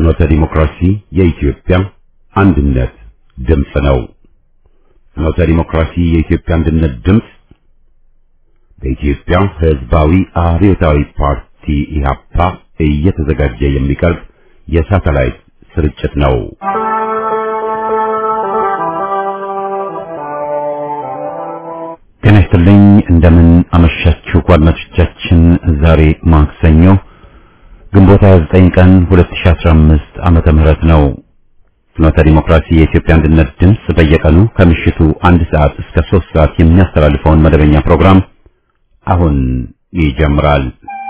ፍኖተ ዲሞክራሲ የኢትዮጵያ አንድነት ድምፅ ነው። ፍኖተ ዲሞክራሲ የኢትዮጵያ አንድነት ድምፅ በኢትዮጵያ ሕዝባዊ አብዮታዊ ፓርቲ ኢህአፓ እየተዘጋጀ የሚቀርብ የሳተላይት ስርጭት ነው። ጤና ይስጥልኝ። እንደምን አመሻችሁ አድማጮቻችን። ዛሬ ማክሰኞ ግንቦት 29 ቀን 2015 ዓመተ ምህረት ነው። ፍኖተ ዲሞክራሲ የኢትዮጵያ አንድነት ድምፅ በየቀኑ ከምሽቱ አንድ ሰዓት እስከ ሶስት ሰዓት የሚያስተላልፈውን መደበኛ ፕሮግራም አሁን ይጀምራል።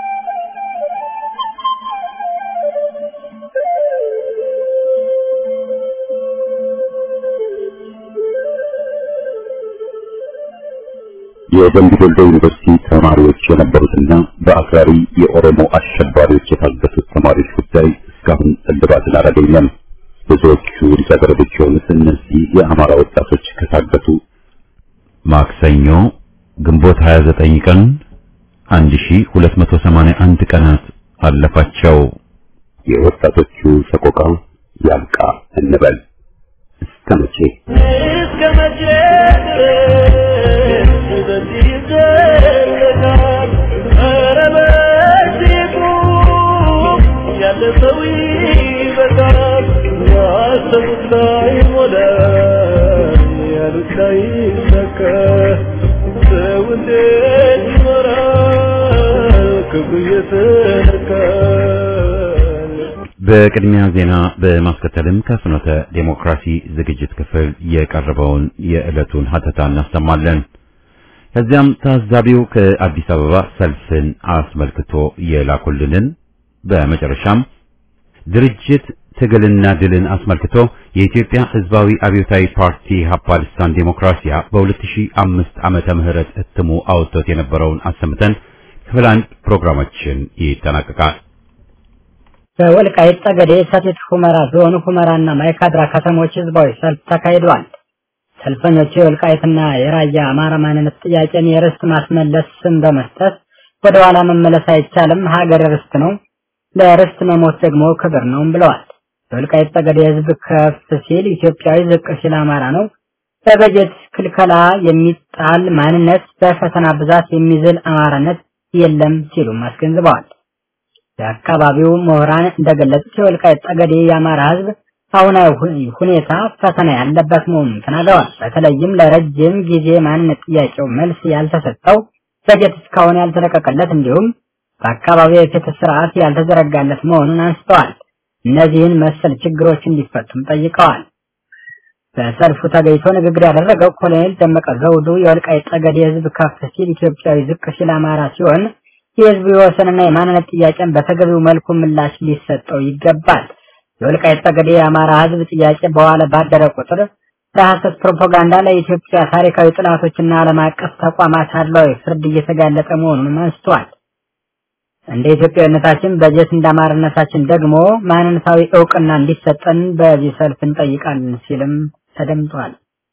የደምቢ ዶሎ ዩኒቨርሲቲ ተማሪዎች የነበሩትና በአክራሪ የኦሮሞ አሸባሪዎች የታገቱት ተማሪዎች ጉዳይ እስካሁን እልባትን አላገኘም። ብዙዎቹ ልጃገረዶች የሆኑት እነዚህ የአማራ ወጣቶች ከታገቱ ማክሰኞ ግንቦት 29 ቀን 1281 ቀናት አለፋቸው። የወጣቶቹ ሰቆቃ ያብቃ እንበል። እስከ መቼ እስከ መቼ ድረስ በዚህ ይዘለቃል? ኧረ በዚህ ቁም፣ ያለ ሰው ይበቃል። ያሰቡት ላይ ሞላ፣ ያሉት ላይ ይሳካ። ሰው እንዴት ይኖራል ክብሩ እየተነካል? በቅድሚያ ዜና በማስከተልም ከፍኖተ ዴሞክራሲ ዝግጅት ክፍል የቀረበውን የዕለቱን ሀተታ እናሰማለን። ከዚያም ታዛቢው ከአዲስ አበባ ሰልፍን አስመልክቶ የላኩልንን፣ በመጨረሻም ድርጅት ትግልና ድልን አስመልክቶ የኢትዮጵያ ሕዝባዊ አብዮታዊ ፓርቲ ሀፓ ልሳን ዴሞክራሲያ በ2005 ዓመተ ምህረት እትሙ አውጥቶት የነበረውን አሰምተን ክፍል አንድ ፕሮግራማችን ይጠናቀቃል። በወልቃይት ጠገዴ፣ ሰቲት ሁመራ ዞን ሁመራና ማይካድራ ከተሞች ህዝባዊ ሰልፍ ተካሂዷል። ሰልፈኞቹ የወልቃይትና የራያ አማራ ማንነት ጥያቄን የርስት ማስመለስ ስም በመስጠት ወደ ኋላ መመለስ አይቻልም፣ ሀገር ርስት ነው፣ ለርስት መሞት ደግሞ ክብር ነው ብለዋል። የወልቃይት ጠገዴ ህዝብ ከፍ ሲል ኢትዮጵያዊ፣ ዝቅ ሲል አማራ ነው። በበጀት ክልከላ የሚጣል ማንነት፣ በፈተና ብዛት የሚዝል አማራነት የለም ሲሉም አስገንዝበዋል። የአካባቢው ምሁራን እንደገለጹት የወልቃይት ጠገዴ የአማራ ህዝብ አሁናዊ ሁ- ሁኔታ ፈተና ያለበት መሆኑን ተናግረዋል። በተለይም ለረጅም ጊዜ ማንነት ጥያቄው መልስ ያልተሰጠው በጀት እስካሁን ያልተለቀቀለት እንዲሁም በአካባቢው የፍትህ ስርዓት ያልተዘረጋለት መሆኑን አንስተዋል። እነዚህን መሰል ችግሮች እንዲፈቱም ጠይቀዋል። በሰልፉ ተገኝቶ ንግግር ያደረገው ኮሎኔል ደመቀ ዘውዱ የወልቃይት ጠገዴ ህዝብ ከፍ ሲል ኢትዮጵያዊ፣ ዝቅ ሲል አማራ ሲሆን የህዝቡ የወሰንና የማንነት ጥያቄን በተገቢው መልኩ ምላሽ ሊሰጠው ይገባል። የወልቃይት ጠገዴ የአማራ ህዝብ ጥያቄ በኋላ ባደረ ቁጥር ለሐሰት ፕሮፓጋንዳ ለኢትዮጵያ ታሪካዊ ጥላቶችና ዓለም አቀፍ ተቋማት አድሏዊ ፍርድ እየተጋለጠ መሆኑንም አንስተዋል። እንደ ኢትዮጵያዊነታችን በጀት እንደ አማራነታችን ደግሞ ማንነታዊ እውቅና እንዲሰጠን በዚህ ሰልፍ እንጠይቃለን ሲልም ተደምጧል።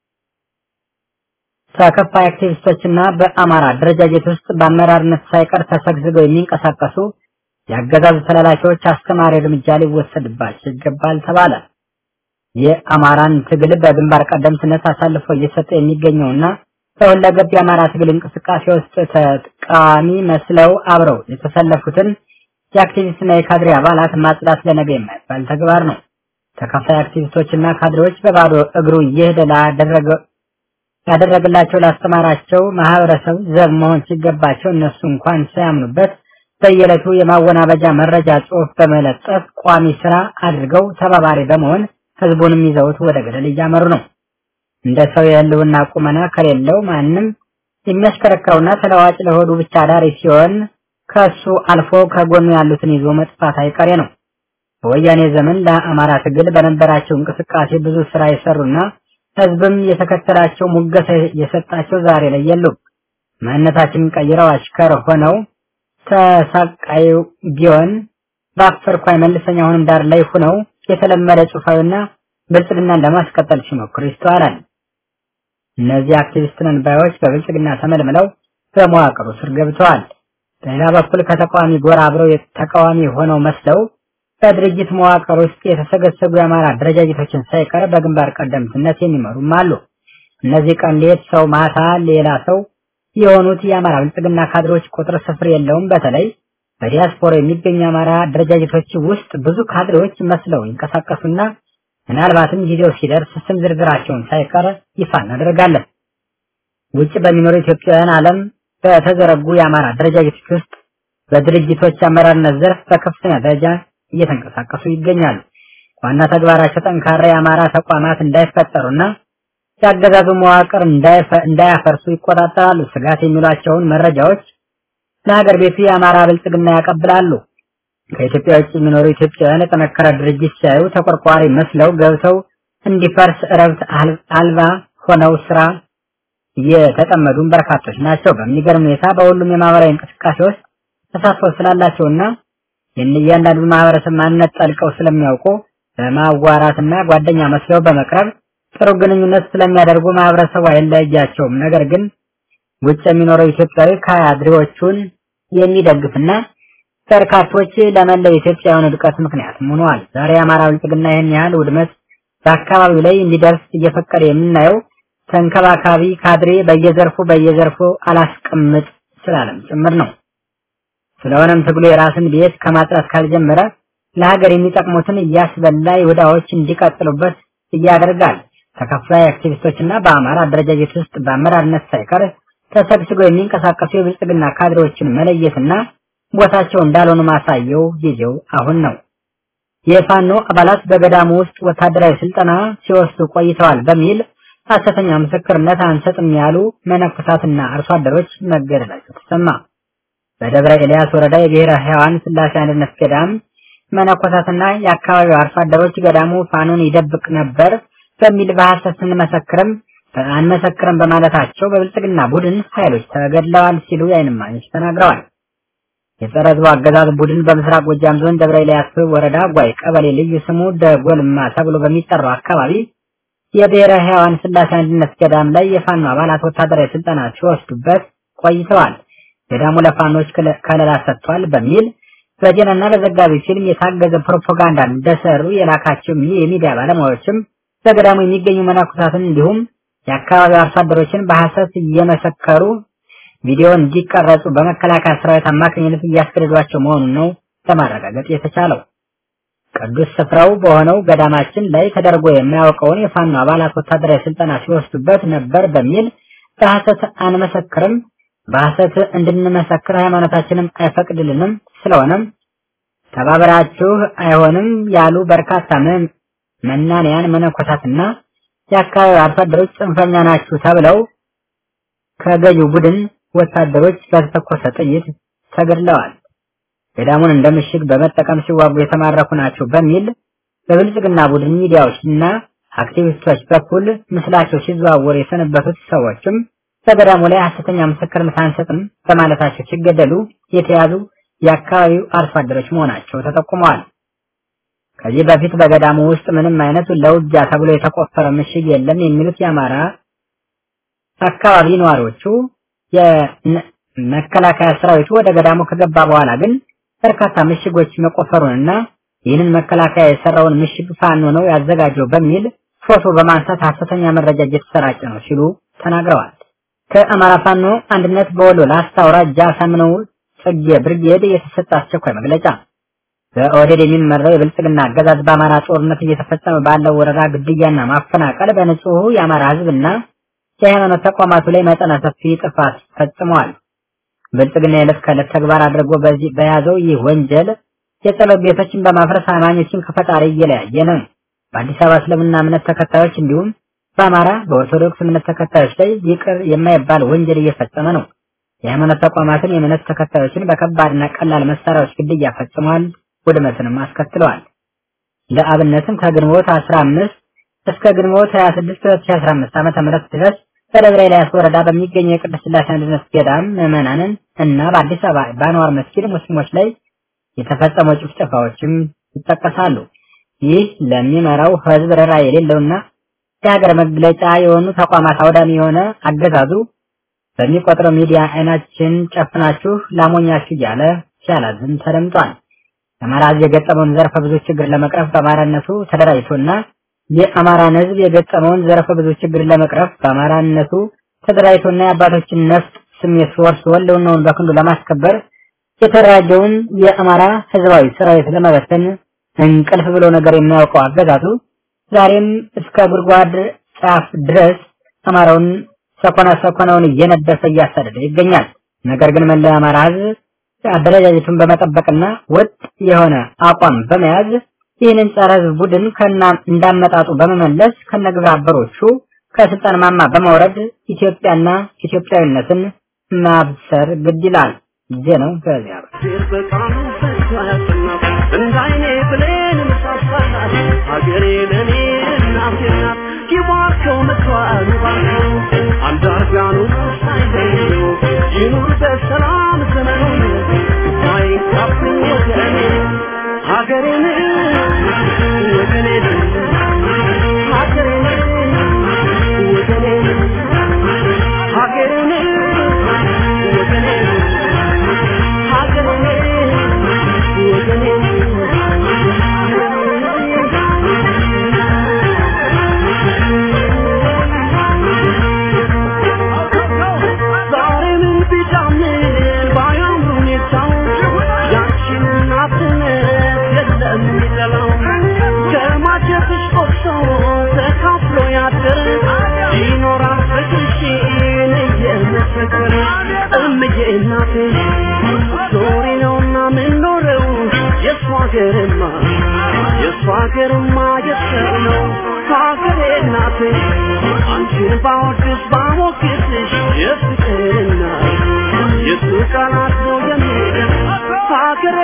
ተከፋይ አክቲቪስቶችና በአማራ አደረጃጀት ውስጥ በአመራርነት ሳይቀር ተሰግስገው የሚንቀሳቀሱ የአገዛዙ ተላላኪዎች አስተማሪ እርምጃ ሊወሰድባቸው ይገባል ተባለ። የአማራን ትግል በግንባር ቀደምትነት አሳልፎ እየሰጠ የሚገኘውና በሁለገብ የአማራ ትግል እንቅስቃሴ ውስጥ ተቃዋሚ መስለው አብረው የተሰለፉትን የአክቲቪስትና የካድሬ አባላት ማጽዳት ለነገ የማይባል ተግባር ነው። ተከፋይ አክቲቪስቶችና ካድሬዎች በባዶ እግሩ እየሄደ ላደረገ ያደረግላቸው ላስተማራቸው ማህበረሰብ ዘብ መሆን ሲገባቸው እነሱ እንኳን ሳያምኑበት በየዕለቱ የማወናበጃ መረጃ ጽሑፍ በመለጠፍ ቋሚ ስራ አድርገው ተባባሪ በመሆን ህዝቡንም ይዘውት ወደ ገደል እያመሩ ነው። እንደ ሰው የህልውና ቁመና ከሌለው ማንም የሚያሽከረክረውና ተለዋጭ ለሆዱ ብቻ አዳሪ ሲሆን ከሱ አልፎ ከጎኑ ያሉትን ይዞ መጥፋት አይቀሬ ነው። በወያኔ ዘመን ለአማራ ትግል በነበራቸው እንቅስቃሴ ብዙ ስራ የሰሩና ህዝብም የተከተላቸው ሙገሳ የሰጣቸው ዛሬ ላይ የሉም። ማንነታችንን ቀይረው አሽከር ሆነው ተሳቃዩ ቢሆን በአፈርኳይ መልሰኛ አሁንም ዳር ላይ ሆነው የተለመደ ጽሑፋዊና ብልጽግናን ለማስቀጠል ሲሞክሩ ይስተዋላል። እነዚህ አክቲቪስት ነን ባዮች በብልጽግና ተመልምለው በመዋቅሩ ስር ገብተዋል። በሌላ በኩል ከተቃዋሚ ጎራ አብረው ተቃዋሚ ሆነው መስለው በድርጅት መዋቅር ውስጥ የተሰገሰጉ የአማራ አደረጃጀቶችን ሳይቀር በግንባር ቀደምትነት የሚመሩም አሉ። እነዚህ ቀን ሌት ሰው ማታ ሌላ ሰው የሆኑት የአማራ ብልጽግና ካድሮች ቁጥር ስፍር የለውም። በተለይ በዲያስፖራ የሚገኙ የአማራ አደረጃጀቶች ውስጥ ብዙ ካድሬዎች መስለው ይንቀሳቀሱና ምናልባትም ጊዜው ሲደርስ ስም ዝርዝራቸውን ሳይቀር ይፋ እናደርጋለን። ውጭ በሚኖሩ ኢትዮጵያውያን ዓለም በተዘረጉ የአማራ አደረጃጀቶች ውስጥ በድርጅቶች አመራርነት ዘርፍ በከፍተኛ ደረጃ እየተንቀሳቀሱ ይገኛሉ። ዋና ተግባራቸው ጠንካራ የአማራ ተቋማት እንዳይፈጠሩና የአገዛዙ መዋቅር እንዳያፈርሱ ይቆጣጠራሉ። ስጋት የሚሏቸውን መረጃዎች ለሀገር ቤቱ የአማራ ብልጽግና ያቀብላሉ። ከኢትዮጵያ ውጭ የሚኖሩ ኢትዮጵያውያን የጠነከረ ድርጅት ሲያዩ ተቆርቋሪ መስለው ገብተው እንዲፈርስ እረብት አልባ ሆነው ስራ የተጠመዱን በርካቶች ናቸው። በሚገርም ሁኔታ በሁሉም የማህበራዊ እንቅስቃሴ ውስጥ ተሳትፎ ስላላቸውና የእያንዳንዱ ማህበረሰብ ማንነት ጠልቀው ስለሚያውቁ በማዋራትና ጓደኛ መስለው በመቅረብ ጥሩ ግንኙነት ስለሚያደርጉ ማህበረሰቡ አይለያቸውም። ነገር ግን ውጭ የሚኖረው ኢትዮጵያዊ ካድሬዎቹን የሚደግፍና በርካቶች ለመላው ኢትዮጵያውያን ውድቀት ምክንያት ሆነዋል። ዛሬ የአማራ ብልጽግና ይህን ያህል ውድመት በአካባቢው ላይ እንዲደርስ እየፈቀደ የምናየው ተንከባካቢ ካድሬ በየዘርፉ በየዘርፉ አላስቀምጥ ስላለም ጭምር ነው። ስለሆነም ትግሉ የራስን ቤት ከማጽዳት ካልጀመረ ለሀገር የሚጠቅሙትን እያስበላ ይሁዳዎች እንዲቀጥሉበት እያደርጋል። ተከፋይ አክቲቪስቶችና በአማራ አደረጃጀት ውስጥ በአመራርነት ሳይቀር ተሰግስገው የሚንቀሳቀሱ የብልጽግና ካድሬዎችን መለየትና ቦታቸው እንዳልሆኑ ማሳየው ጊዜው አሁን ነው። የፋኖ አባላት በገዳሙ ውስጥ ወታደራዊ ስልጠና ሲወስዱ ቆይተዋል በሚል ሐሰተኛ ምስክርነት አንሰጥም ያሉ መነኮሳትና አርሶ አደሮች መገደላቸው ተሰማ። በደብረ ኤልያስ ወረዳ የብሔረ ሕያዋን ስላሴ አንድነት ገዳም መነኮሳትና የአካባቢው አርሶ አደሮች ገዳሙ ፋኖን ይደብቅ ነበር በሚል በሐሰት ስንመሰክርም አንመሰክርም በማለታቸው በብልጽግና ቡድን ኃይሎች ተገድለዋል ሲሉ የዓይን እማኞች ተናግረዋል። የጸረ ሕዝቡ አገዛዝ ቡድን በምስራቅ ጎጃም ዞን ደብረ ኤልያስ ወረዳ ጓይ ቀበሌ ልዩ ስሙ ደጎልማ ተብሎ በሚጠራው አካባቢ የብሔረ ሕያዋን ስላሴ አንድነት ገዳም ላይ የፋኖ አባላት ወታደራዊ ስልጠና ሲወስዱበት ቆይተዋል። ገዳሙ ለፋኖች ከለላ ሰጥቷል በሚል በዜናና በዘጋቢ ፊልም የታገዘ ፕሮፓጋንዳ እንደሰሩ የላካቸው የሚዲያ ባለሙያዎችም በገዳሙ የሚገኙ መነኮሳትን እንዲሁም የአካባቢው አርሶ አደሮችን በሐሰት እየመሰከሩ ቪዲዮ እንዲቀረጹ በመከላከያ ሰራዊት አማካኝነት እያስገደዷቸው መሆኑን ነው ለማረጋገጥ የተቻለው። ቅዱስ ስፍራው በሆነው ገዳማችን ላይ ተደርጎ የማያውቀውን የፋኖ አባላት ወታደራዊ ስልጠና ሲወስዱበት ነበር በሚል በሐሰት አንመሰክርም፣ በሐሰት እንድንመሰክር ሃይማኖታችንም አይፈቅድልንም፣ ስለሆነም ተባብራችሁ አይሆንም ያሉ በርካታ መናንያን መነኮሳትና የአካባቢው አርሶ አደሮች ጽንፈኛ ናችሁ ተብለው ከገዢው ቡድን ወታደሮች በተተኮሰ ጥይት ተገድለዋል። ገዳሙን እንደ ምሽግ በመጠቀም ሲዋጉ የተማረኩ ናቸው በሚል በብልጽግና ቡድን ሚዲያዎች እና አክቲቪስቶች በኩል ምስላቸው ሲዘዋወር የሰነበቱት ሰዎችም በገዳሙ ላይ ሐሰተኛ ምስክርነት አንሰጥም በማለታቸው ሲገደሉ የተያዙ የአካባቢው አርሶ አደሮች መሆናቸው ተጠቁመዋል። ከዚህ በፊት በገዳሙ ውስጥ ምንም አይነት ለውጊያ ተብሎ የተቆፈረ ምሽግ የለም የሚሉት የአማራ አካባቢ ነዋሪዎቹ የመከላከያ ሰራዊቱ ወደ ገዳሙ ከገባ በኋላ ግን በርካታ ምሽጎች መቆፈሩንና ይህንን መከላከያ የሰራውን ምሽግ ፋኖ ነው ያዘጋጀው በሚል ፎቶ በማንሳት ሐሰተኛ መረጃ እየተሰራጨ ነው ሲሉ ተናግረዋል። ከአማራ ፋኖ አንድነት በወሎ ላስታ አውራጃ ሳምነው ጽጌ ብርጌድ የተሰጠ አስቸኳይ መግለጫ በኦህዴድ የሚመራው የብልጽግና አገዛዝ በአማራ ጦርነት እየተፈጸመ ባለው ወረራ፣ ግድያና ማፈናቀል በንጹሑ የአማራ ሕዝብና የሃይማኖት ተቋማቱ ላይ መጠነ ሰፊ ጥፋት ፈጽመዋል። ብልጽግና የዕለት ከዕለት ተግባር አድርጎ በዚህ በያዘው ይህ ወንጀል የጸሎት ቤቶችን በማፍረስ አማኞችን ከፈጣሪ እየለያየ ነው። በአዲስ አበባ እስልምና እምነት ተከታዮች እንዲሁም በአማራ በኦርቶዶክስ እምነት ተከታዮች ላይ ይቅር የማይባል ወንጀል እየፈጸመ ነው። የሃይማኖት ተቋማትን የእምነት ተከታዮችን በከባድና ቀላል መሳሪያዎች ግድያ ፈጽሟል፣ ውድመትንም አስከትለዋል። ለአብነትም ከግንቦት 15 እስከ ግንቦት 26 2015 ዓመተ ምህረት ድረስ በደብረ ኤልያስ ወረዳ በሚገኘው የቅድስት ሥላሴ አንድነት ገዳም ምዕመናንን እና በአዲስ አበባ በአንዋር መስጊድ ሙስሊሞች ላይ የተፈጸሙ ጭፍጨፋዎችም ይጠቀሳሉ። ይህ ለሚመራው ህዝብ ርኅራ የሌለውና የሀገር መግለጫ የሆኑ ተቋማት አውዳሚ የሆነ አገዛዙ በሚቆጥረው ሚዲያ አይናችን ጨፍናችሁ ላሞኛችሁ እያለ ሲያላዝን ተደምጧል። የአማራ ህዝብ የገጠመውን ዘርፈ ብዙ ችግር ለመቅረፍ በአማራነቱ ተደራጅቶና የአማራን ህዝብ የገጠመውን ዘርፈ ብዙ ችግር ለመቅረፍ በአማራነቱ ተደራጅቶና የአባቶችን ነፍጥ ስሜት ወርሶ ህልውናውን በክንዱ ለማስከበር የተደራጀውን የአማራ ህዝባዊ ሰራዊት ለመበተን እንቅልፍ ብሎ ነገር የሚያውቀው አገዛዙ ዛሬም እስከ ጉድጓድ ጫፍ ድረስ አማራውን ሰኮና ሰኮናውን እየነደፈ እያሳደደ ይገኛል። ነገር ግን መላ አማራ ህዝብ አደረጃጀቱን በመጠበቅና ወጥ የሆነ አቋም በመያዝ ይህንን ጸረ ህዝብ ቡድን ከና እንዳመጣጡ በመመለስ ከነግብረ አበሮቹ ከስልጣን ማማ በመውረድ ኢትዮጵያና ኢትዮጵያዊነትን ማብሰር ግድ ይላል። ዜናው ከዚያ በቃሉ ፈቷያትና እንዳይኔ ብሌን ምሳሳናት ሀገሬ ለኔ እናቴ ናት ይባርከው ምትዋሉ ባርከው አንዳርጋኑ ሳይለዩ ይኑር በሰላም ዘመኑ አይንካብኝ ወገኔ ሀገሬን ወገኔን ሀገሬን ወገኔን ሀገሬን ወገኔን ይኖራል ፍቅርሽን እየመሰከረ እምዬ እናቴ ዞሪ ነውና ምንኖረው የእሷ ሀገርማ የእሷ ሀገርማ የሰው ነው ሀገሬ እናቴ አንቺን ባወድስ ባሞግስሽ የፍቅርና የሱ ቃላት ነው የሚል ሀገሬ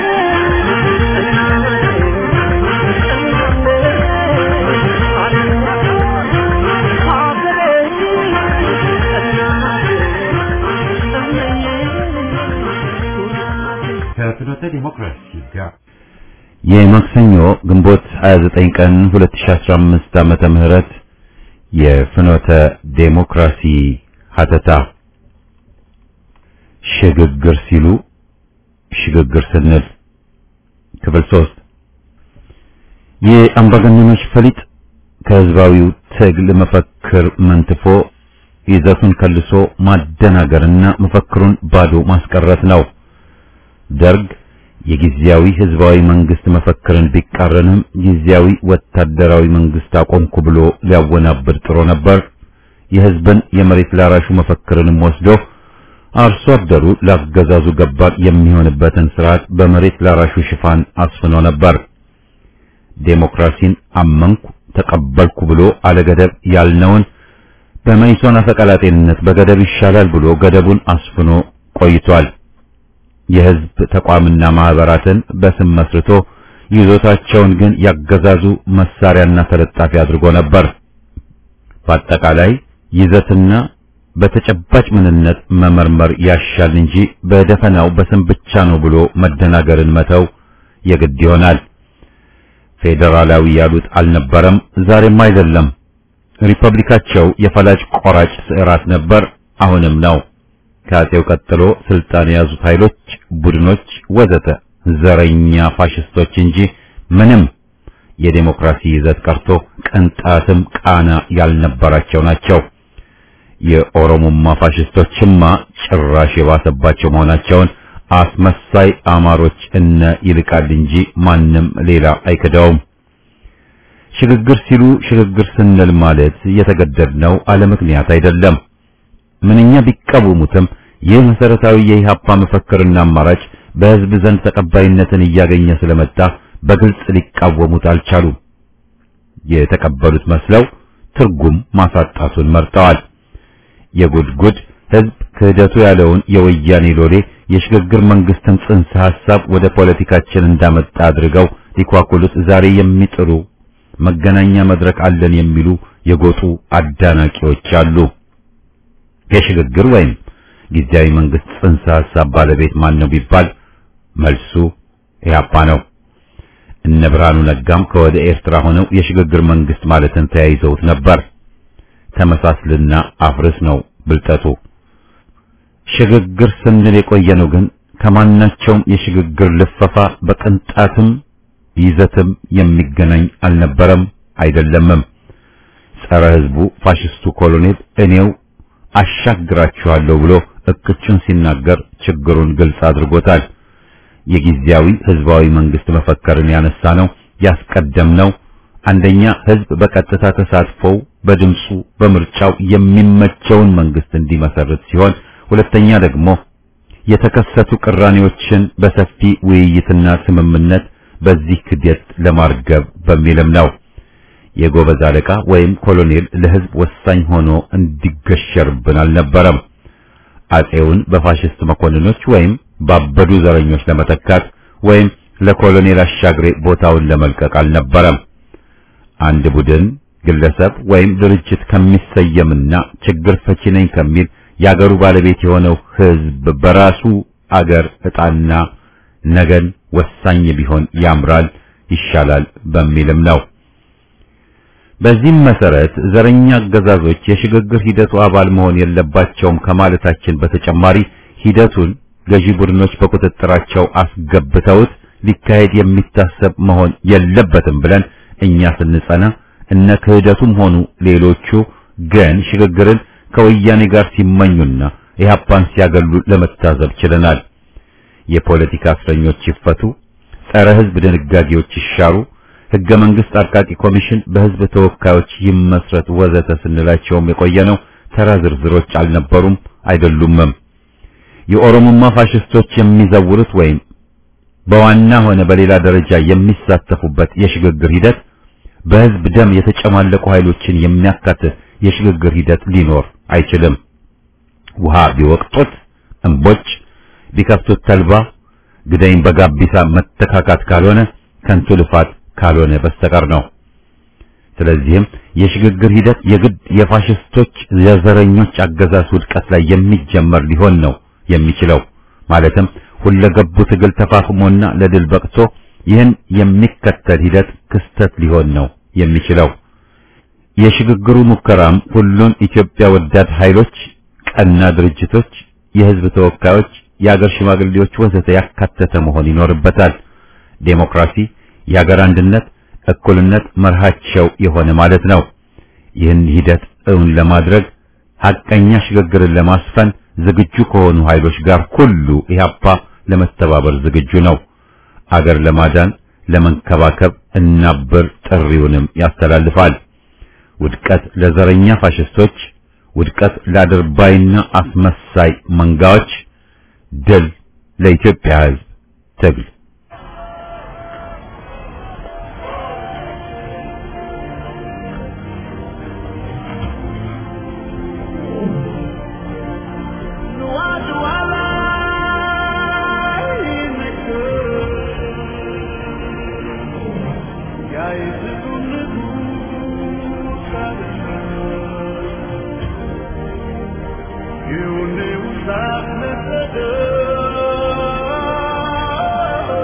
ከፍኖተ ዲሞክራሲ ጋር የማክሰኞ ግንቦት 29 ቀን 2015 ዓመተ ምህረት የፍኖተ ዴሞክራሲ ሀተታ ሽግግር ሲሉ ሽግግር ስንል ክፍል ሶስት የአምባገነኖች ፈሊጥ ከህዝባዊው ትግል መፈክር መንትፎ ይዘቱን ከልሶ ማደናገርና መፈክሩን ባዶ ማስቀረት ነው። ደርግ የጊዜያዊ ህዝባዊ መንግስት መፈክርን ቢቃረንም ጊዜያዊ ወታደራዊ መንግስት አቆምኩ ብሎ ሊያወናብድ ጥሮ ነበር። የህዝብን የመሬት ላራሹ መፈክርንም ወስዶ አርሶ አደሩ ላገዛዙ ገባር የሚሆንበትን ስርዓት በመሬት ላራሹ ሽፋን አስፍኖ ነበር። ዴሞክራሲን አመንኩ ተቀበልኩ ብሎ አለገደብ ያልነውን በመይሶን አፈቀላጤንነት በገደብ ይሻላል ብሎ ገደቡን አስፍኖ ቆይቷል። የህዝብ ተቋምና ማህበራትን በስም መስርቶ ይዞታቸውን ግን ያገዛዙ መሳሪያና ተለጣፊ አድርጎ ነበር። በአጠቃላይ ይዘትና በተጨባጭ ምንነት መመርመር ያሻል እንጂ በደፈናው በስም ብቻ ነው ብሎ መደናገርን መተው የግድ ይሆናል። ፌዴራላዊ ያሉት አልነበረም፣ ዛሬም አይደለም። ሪፐብሊካቸው የፈላጭ ቆራጭ ስዕራት ነበር፣ አሁንም ነው። ከአጼው ቀጥሎ ስልጣን የያዙት ኃይሎች፣ ቡድኖች ወዘተ ዘረኛ ፋሽስቶች እንጂ ምንም የዴሞክራሲ ይዘት ቀርቶ ቅንጣትም ቃና ያልነበራቸው ናቸው። የኦሮሞማ ፋሽስቶችማ ጭራሽ የባሰባቸው መሆናቸውን አስመሳይ አማሮች እነ ይልቃል እንጂ ማንም ሌላ አይክደውም። ሽግግር ሲሉ ሽግግር ስንል ማለት የተገደድነው አለ ምክንያት አይደለም። ምንኛ ቢቃወሙትም ይህ መሰረታዊ የኢህአፓ መፈክርና አማራጭ በህዝብ ዘንድ ተቀባይነትን እያገኘ ስለመጣ በግልጽ ሊቃወሙት አልቻሉም። የተቀበሉት መስለው ትርጉም ማሳጣቱን መርጠዋል። የጉድጉድ ህዝብ ክህደቱ ያለውን የወያኔ ሎሌ የሽግግር መንግስትን ጽንሰ ሐሳብ ወደ ፖለቲካችን እንዳመጣ አድርገው ሊኳኩሉት ዛሬ የሚጥሩ መገናኛ መድረክ አለን የሚሉ የጎጡ አዳናቂዎች አሉ። የሽግግር ወይም ጊዜያዊ መንግስት ጽንሰ ሐሳብ ባለቤት ማን ነው ቢባል መልሱ ኢህአፓ ነው። እነ ብርሃኑ ነጋም ከወደ ኤርትራ ሆነው የሽግግር መንግስት ማለትን ተያይዘውት ነበር። ተመሳስልና አፍርስ ነው ብልጠቱ። ሽግግር ስንል የቆየነው ግን ከማናቸውም የሽግግር ልፈፋ በቅንጣትም ይዘትም የሚገናኝ አልነበረም አይደለምም። ጸረ ሕዝቡ ፋሽስቱ ኮሎኔል እኔው አሻግራችኋለሁ ብሎ እቅጩን ሲናገር ችግሩን ግልጽ አድርጎታል። የጊዜያዊ ህዝባዊ መንግስት መፈከርን ያነሳ ነው ያስቀደም ነው። አንደኛ ህዝብ በቀጥታ ተሳትፎው በድምፁ በምርጫው የሚመቸውን መንግስት እንዲመሰርት ሲሆን፣ ሁለተኛ ደግሞ የተከሰቱ ቅራኔዎችን በሰፊ ውይይትና ስምምነት በዚህ ክደት ለማርገብ በሚልም ነው። የጎበዝ አለቃ ወይም ኮሎኔል ለህዝብ ወሳኝ ሆኖ እንዲገሸርብን አልነበረም። አጼውን በፋሽስት መኮንኖች ወይም ባበዱ ዘረኞች ለመተካት ወይም ለኮሎኔል አሻግሬ ቦታውን ለመልቀቅ አልነበረም። አንድ ቡድን፣ ግለሰብ ወይም ድርጅት ከሚሰየምና ችግር ፈቺ ነኝ ከሚል የአገሩ ባለቤት የሆነው ህዝብ በራሱ አገር ዕጣና ነገን ወሳኝ ቢሆን ያምራል፣ ይሻላል በሚልም ነው። በዚህም መሰረት ዘረኛ አገዛዞች የሽግግር ሂደቱ አባል መሆን የለባቸውም ከማለታችን በተጨማሪ ሂደቱን ገዢ ቡድኖች በቁጥጥራቸው አስገብተውት ሊካሄድ የሚታሰብ መሆን የለበትም ብለን እኛ ስንጸና እነ ክህደቱም ሆኑ ሌሎቹ ግን ሽግግርን ከወያኔ ጋር ሲመኙና ኢህአፓን ሲያገሉ ለመታዘብ ችለናል። የፖለቲካ እስረኞች ይፈቱ፣ ጸረ ህዝብ ድንጋጌዎች ይሻሩ፣ ህገ መንግስት አርቃቂ ኮሚሽን በህዝብ ተወካዮች ይመስረት ወዘተ ስንላቸውም የቆየነው ተራ ዝርዝሮች አልነበሩም አይደሉምም። የኦሮሞማ ፋሽስቶች የሚዘውሩት ወይም በዋና ሆነ በሌላ ደረጃ የሚሳተፉበት የሽግግር ሂደት በህዝብ ደም የተጨማለቁ ኃይሎችን የሚያካትት የሽግግር ሂደት ሊኖር አይችልም። ውሃ ቢወቅጡት እምቦጭ ቢከፍቱት ተልባ ግዳይን በጋቢሳ መተካካት ካልሆነ ከንቱ ልፋት ካልሆነ በስተቀር ነው። ስለዚህም የሽግግር ሂደት የግድ የፋሽስቶች የዘረኞች አገዛዝ ውድቀት ላይ የሚጀመር ሊሆን ነው የሚችለው ማለትም ሁለገቡ ትግል ተፋፍሞና ለድል በቅቶ ይህን የሚከተል ሂደት ክስተት ሊሆን ነው የሚችለው። የሽግግሩ ሙከራም ሁሉን ኢትዮጵያ ወዳድ ኃይሎች፣ ቀና ድርጅቶች፣ የህዝብ ተወካዮች፣ የአገር ሽማግሌዎች ወዘተ ያካተተ መሆን ይኖርበታል። ዴሞክራሲ፣ የአገር አንድነት፣ እኩልነት መርሃቸው የሆነ ማለት ነው። ይህን ሂደት እውን ለማድረግ ሐቀኛ ሽግግርን ለማስፈን ዝግጁ ከሆኑ ኃይሎች ጋር ሁሉ ኢህአፓ ለመተባበር ዝግጁ ነው። አገር ለማዳን ለመንከባከብ እናብር ጥሪውንም ያስተላልፋል። ውድቀት ለዘረኛ ፋሽስቶች፣ ውድቀት ለአድርባይና አስመሳይ መንጋዎች፣ ድል ለኢትዮጵያ ሕዝብ ትግል። You knew that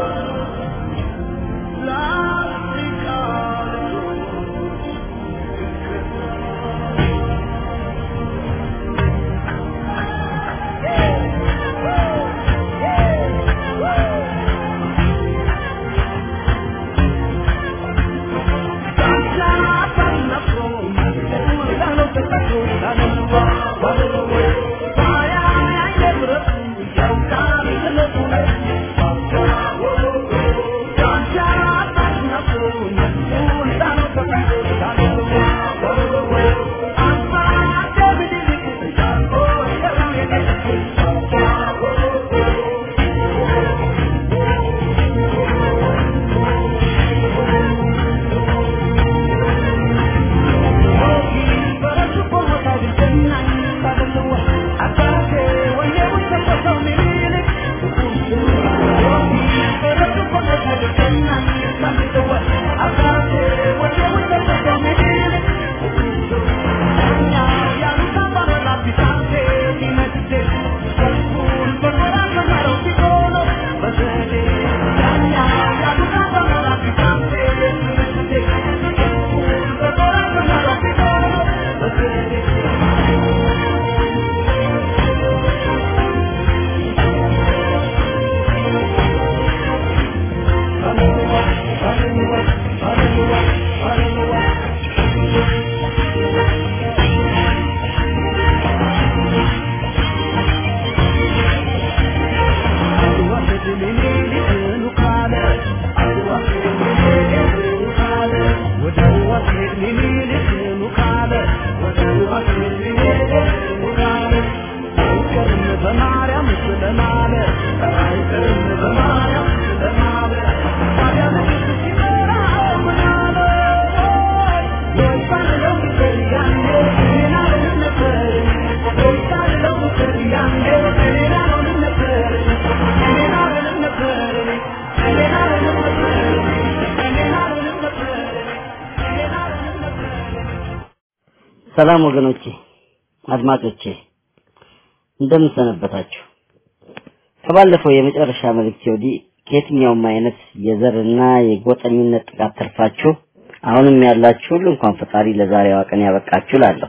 ሰላም ወገኖቼ፣ አድማጮቼ እንደምን ሰነበታችሁ? ከባለፈው የመጨረሻ መልእክት ወዲህ ከየትኛውም አይነት የዘርና የጎጠኝነት ጥቃት ተርፋችሁ አሁንም ያላችሁ ሁሉ እንኳን ፈጣሪ ለዛሬዋ ቀን ያበቃችሁ እላለሁ።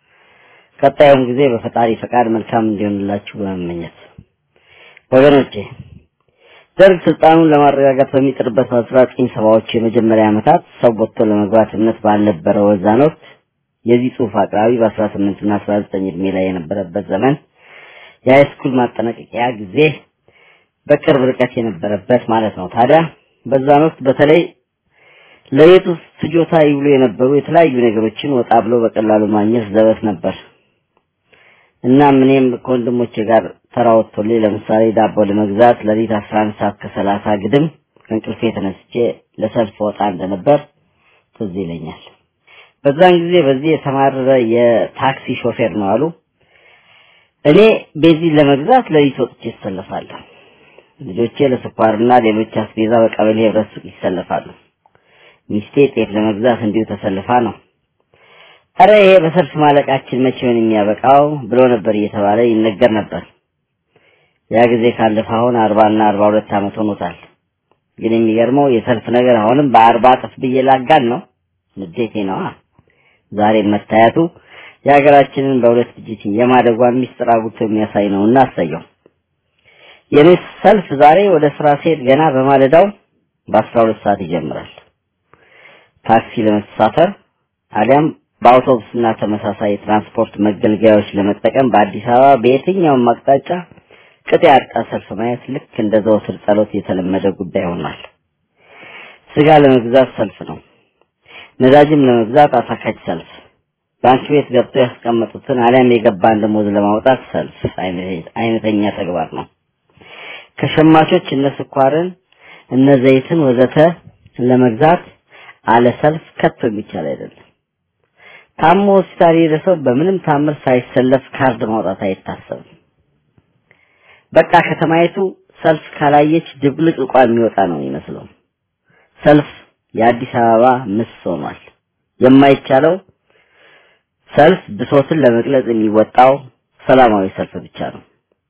ቀጣዩም ጊዜ በፈጣሪ ፈቃድ መልካም እንዲሆንላችሁ በመመኘት ወገኖቼ ደርግ ስልጣኑን ለማረጋጋት በሚጥርበት በአስራ ዘጠኝ ሰባዎቹ የመጀመሪያ ዓመታት ሰው ወጥቶ ለመግባት እምነት ባልነበረው በዛን ወቅት የዚህ ጽሑፍ አቅራቢ በአስራ ስምንት እና አስራ ዘጠኝ እድሜ ላይ የነበረበት ዘመን የሃይስኩል ማጠናቀቂያ ጊዜ በቅርብ ርቀት የነበረበት ማለት ነው። ታዲያ በዛን ወቅት በተለይ ለቤት ውስጥ ፍጆታ ይውሉ የነበሩ የተለያዩ ነገሮችን ወጣ ብሎ በቀላሉ ማግኘት ዘበት ነበር። እናም እኔም ከወንድሞቼ ጋር ተራ ወጥቶልኝ ለምሳሌ ዳቦ ለመግዛት ለሊት አስራ አንድ ሰዓት ከሰላሳ ግድም ከእንቅልፌ ተነስቼ ለሰልፍ ወጣ እንደነበር ትዝ ይለኛል። በዛን ጊዜ በዚህ የተማረረ የታክሲ ሾፌር ነው አሉ። እኔ ቤንዚን ለመግዛት ለሊት ወጥቼ እሰለፋለሁ። ልጆቼ ለስኳርና ሌሎች አስቤዛ በቀበሌ ህብረት ሱቅ ይሰለፋሉ። ሚስቴ ጤፍ ለመግዛት እንዲሁ ተሰልፋ ነው። እረ ይሄ በሰልፍ ማለቃችን መቼውን የሚያበቃው ብሎ ነበር እየተባለ ይነገር ነበር። ያ ጊዜ ካለፈ አሁን አርባና አርባ ሁለት ዓመት ሆኖታል። ግን የሚገርመው የሰልፍ ነገር አሁንም በአርባ እጥፍ ብዬ ላጋን ነው። ንዴቴ ነዋ። ዛሬ መታየቱ የሀገራችንን በሁለት ድጅት የማደጓን ሚስጥር አጉልቶ የሚያሳይ ነውና አሳየው። የኔ ሰልፍ ዛሬ ወደ ስራ ሲሄድ ገና በማለዳው በአስራ ሁለት ሰዓት ይጀምራል። ታክሲ ለመሳፈር አሊያም በአውቶቡስና ተመሳሳይ የትራንስፖርት መገልገያዎች ለመጠቀም በአዲስ አበባ በየትኛውም አቅጣጫ ቅጥ ያጣ ሰልፍ ማየት ልክ እንደ ዘወትር ጸሎት የተለመደ ጉዳይ ሆኗል። ስጋ ለመግዛት ሰልፍ ነው። ነዳጅም ለመግዛት አሳካች ሰልፍ፣ ባንክ ቤት ገብተው ያስቀመጡትን አሊያም የገባን ደሞዝ ለማውጣት ሰልፍ አይነተኛ ተግባር ነው። ከሸማቾች እነ ስኳርን፣ እነ ዘይትን ወዘተ ለመግዛት አለ ሰልፍ ከቶ የሚቻል አይደለም። ታሞ ሆስፒታል የሄደ ሰው በምንም ታምር ሳይሰለፍ ካርድ ማውጣት አይታሰብም። በቃ ከተማይቱ ሰልፍ ካላየች ድብልቅልቋ የሚወጣ ነው የሚመስለው። ሰልፍ የአዲስ አበባ ምስ ሆኗል። የማይቻለው ሰልፍ ብሶትን ለመግለጽ የሚወጣው ሰላማዊ ሰልፍ ብቻ ነው።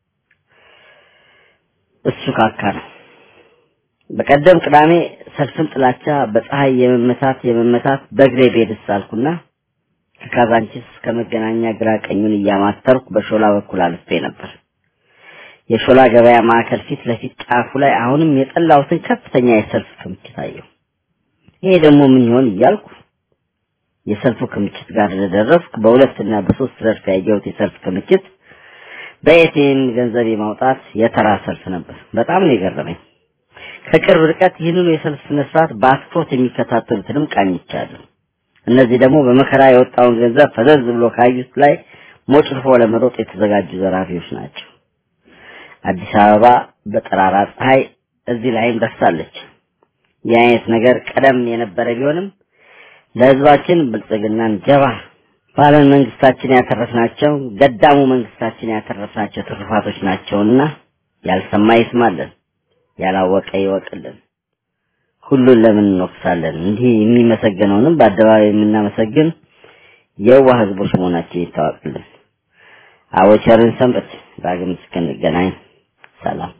እሱ ካካ ነው። በቀደም ቅዳሜ ሰልፍን ጥላቻ በፀሐይ የመመታት የመመታት በእግሬ ቤድስ አልኩና ከካዛንቺስ ከመገናኛ ግራ ቀኙን እያማተርኩ በሾላ በኩል አልፌ ነበር። የሾላ ገበያ ማዕከል ፊት ለፊት ጫፉ ላይ አሁንም የጠላሁትን ከፍተኛ የሰልፍ ክምችት አየሁ። ይሄ ደግሞ ምን ይሆን እያልኩ የሰልፉ ክምችት ጋር እንደደረስኩ በሁለትና በሶስት ረድፍ ያየሁት የሰልፍ ክምችት በኤቲኤም ገንዘብ የማውጣት የተራ ሰልፍ ነበር። በጣም ነው የገረመኝ። ከቅርብ ርቀት ይህንኑ የሰልፍ ስነ ስርዓት በአትኩሮት የሚከታተሉትንም ቃኝቻለሁ። እነዚህ ደግሞ በመከራ የወጣውን ገንዘብ ፈዘዝ ብሎ ካዩት ላይ ሞጭልፎ ለመሮጥ የተዘጋጁ ዘራፊዎች ናቸው። አዲስ አበባ በጠራራ ፀሐይ እዚህ ላይም ደርሳለች። ይህ አይነት ነገር ቀደም የነበረ ቢሆንም ለህዝባችን ብልጽግናን ጀባ ባለን መንግስታችን ያተረፍናቸው ገዳሙ መንግስታችን ያተረፍናቸው ትሩፋቶች ናቸውና ያልሰማ ይስማልን፣ ያላወቀ ይወቅልን። ሁሉን ለምን እንወቅሳለን? እንዲህ የሚመሰገነውንም በአደባባይ የምናመሰግን የዋህ ህዝቦች መሆናችን ይታወቅልን። አወቸርን ሰንበት ዳግም እስክንገናኝ ሰላም።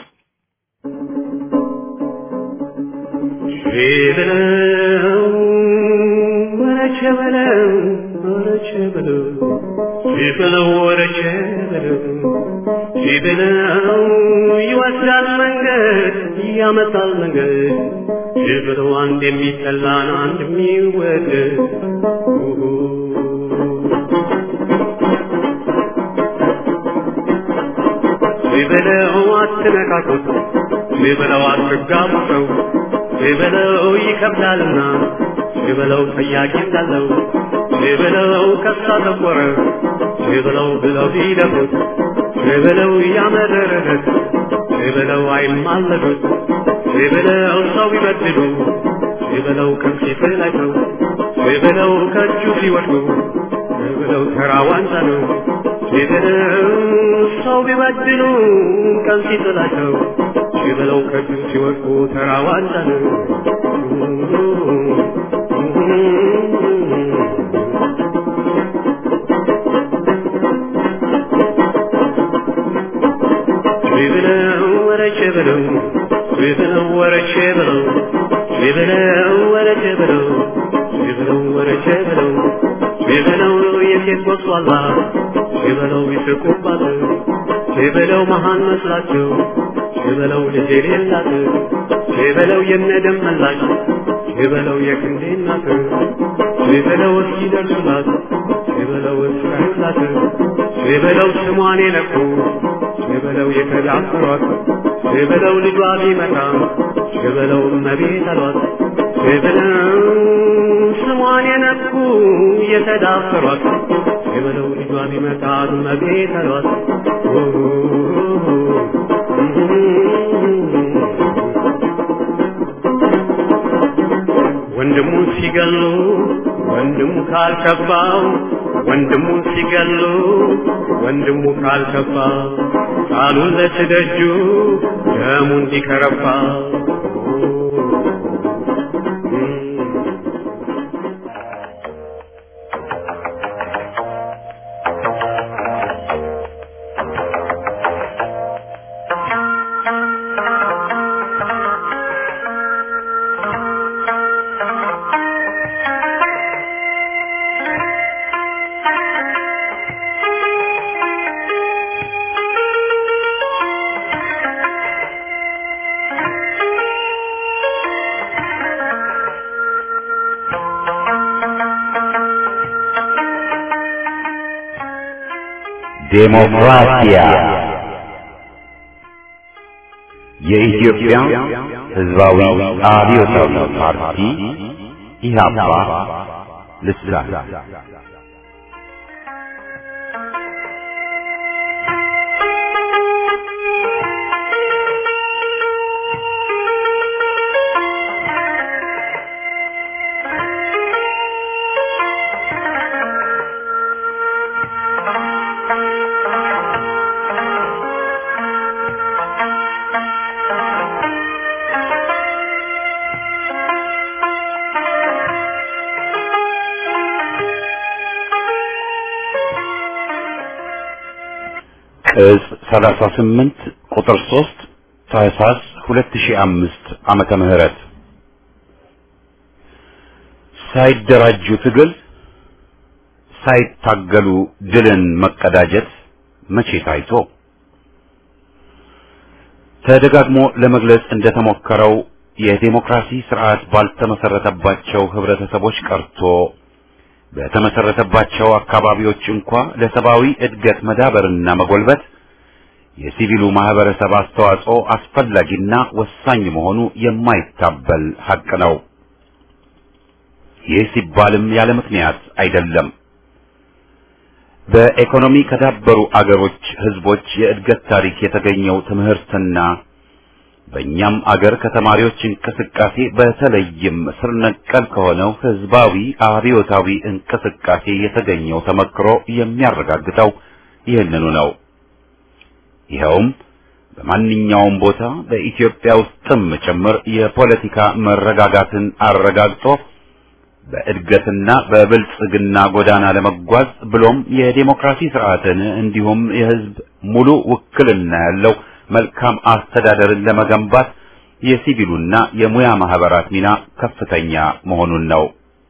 ሸበለው ወረቸ በለው ወረቸ በለው ሸበለው ወረቸ በለው ሸበለው ይወስዳል መንገድ ያመጣል መንገድ ሸበለው አንድ የሚጠላን አንድ የሚወደድ ሸበለው አትነካኩት ሸበለው አትጋቡ ሰው ሽበለው ይከብዳልና ሽበለው ጠያቂ እንዳለው ሽበለው ከሳ ተቆረ ሽበለው ብለው ቢደፉት ሽበለው ያመረረት ሽበለው አይማለዱት ሽበለው ሰው ቢበድሉ ሽበለው ከፊት ላይ ሰው ሽበለው ከእጁ ሲወድቁ ሽበለው ተራ ዋንጫ ነው ሽበለው ሰው ቢበድሉ ቀን ሲጥላቸው ሽበለው ከእጁ ሲወድቁ ተራ ዋንጫ ነው። በለው በለው ወረቼ በለው በለው ወረቼ በለው በለው ወረቼ በለው በለው የሴት ወስዋላ በለው ይስቁባት በለው መሃን መስላቸው በለው ልጅ የሌላት በለው የነደም መላሽ በለው የክንዴ እናት በለው እስኪደርሱላት በለው እስካዩላት በለው ስሟን የነኩ በለው የተዳፈሯት በለው ልጇ ቢመጣ በለው እመቤት አሏት በለው ስሟን የነኩ የተዳፈሯት በለው ልጇ ቢመጣ እመቤት አሏት ወንድሙ ሲገሉ ወንድሙ ካልከፋው ወንድሙ ሲገሉ ወንድሙ ካልከፋ ቃሉን ለትደጁ ደሙ እንዲከረፋ ዴሞክራሲያ የኢትዮጵያ ሕዝባዊ አብዮታዊ ፓርቲ ኢህአፓ ልሳን ቅጽ 38 ቁጥር 3 ታህሳስ 2005 ዓመተ ምህረት ሳይደራጁ ትግል ሳይታገሉ ድልን መቀዳጀት መቼ ታይቶ ተደጋግሞ ለመግለጽ እንደተሞከረው የዴሞክራሲ ስርዓት ባልተመሰረተባቸው ህብረተሰቦች ቀርቶ በተመሰረተባቸው አካባቢዎች እንኳ ለሰብአዊ እድገት መዳበርና መጎልበት የሲቪሉ ማህበረሰብ አስተዋጽኦ አስፈላጊና ወሳኝ መሆኑ የማይታበል ሐቅ ነው። ይህ ሲባልም ያለ ምክንያት አይደለም። በኢኮኖሚ ከዳበሩ አገሮች ህዝቦች የእድገት ታሪክ የተገኘው ትምህርትና በእኛም አገር ከተማሪዎች እንቅስቃሴ በተለይም ስር ነቀል ከሆነው ህዝባዊ አብዮታዊ እንቅስቃሴ የተገኘው ተመክሮ የሚያረጋግጠው ይህንኑ ነው። ይኸውም በማንኛውም ቦታ በኢትዮጵያ ውስጥም ጭምር የፖለቲካ መረጋጋትን አረጋግጦ በእድገትና በብልጽግና ጎዳና ለመጓዝ ብሎም የዴሞክራሲ ስርዓትን እንዲሁም የህዝብ ሙሉ ውክልና ያለው መልካም አስተዳደርን ለመገንባት የሲቪሉና የሙያ ማህበራት ሚና ከፍተኛ መሆኑን ነው።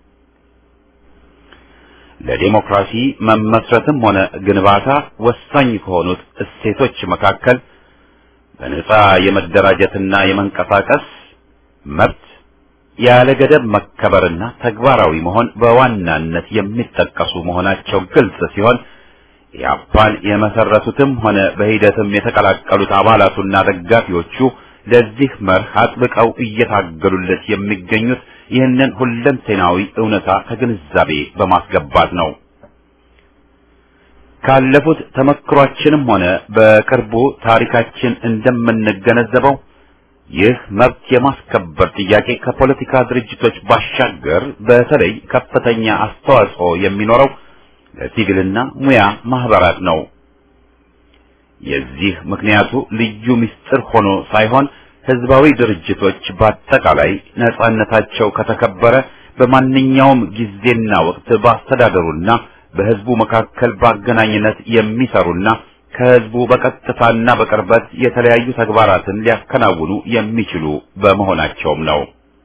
ለዴሞክራሲ መመስረትም ሆነ ግንባታ ወሳኝ ከሆኑት እሴቶች መካከል በነጻ የመደራጀትና የመንቀሳቀስ መብት ያለ ገደብ መከበርና ተግባራዊ መሆን በዋናነት የሚጠቀሱ መሆናቸው ግልጽ ሲሆን ኢህአፓን የመሰረቱትም ሆነ በሂደትም የተቀላቀሉት አባላቱና ደጋፊዎቹ ለዚህ መርህ አጥብቀው እየታገሉለት የሚገኙት ይህንን ሁለንተናዊ እውነታ ከግንዛቤ በማስገባት ነው። ካለፉት ተመክሯችንም ሆነ በቅርቡ ታሪካችን እንደምንገነዘበው ይህ መብት የማስከበር ጥያቄ ከፖለቲካ ድርጅቶች ባሻገር በተለይ ከፍተኛ አስተዋጽኦ የሚኖረው ለሲቪልና ሙያ ማህበራት ነው። የዚህ ምክንያቱ ልዩ ምስጢር ሆኖ ሳይሆን ህዝባዊ ድርጅቶች በአጠቃላይ ነጻነታቸው ከተከበረ በማንኛውም ጊዜና ወቅት በአስተዳደሩና በህዝቡ መካከል በአገናኝነት የሚሰሩና ከህዝቡ በቀጥታና በቅርበት የተለያዩ ተግባራትን ሊያከናውኑ የሚችሉ በመሆናቸውም ነው።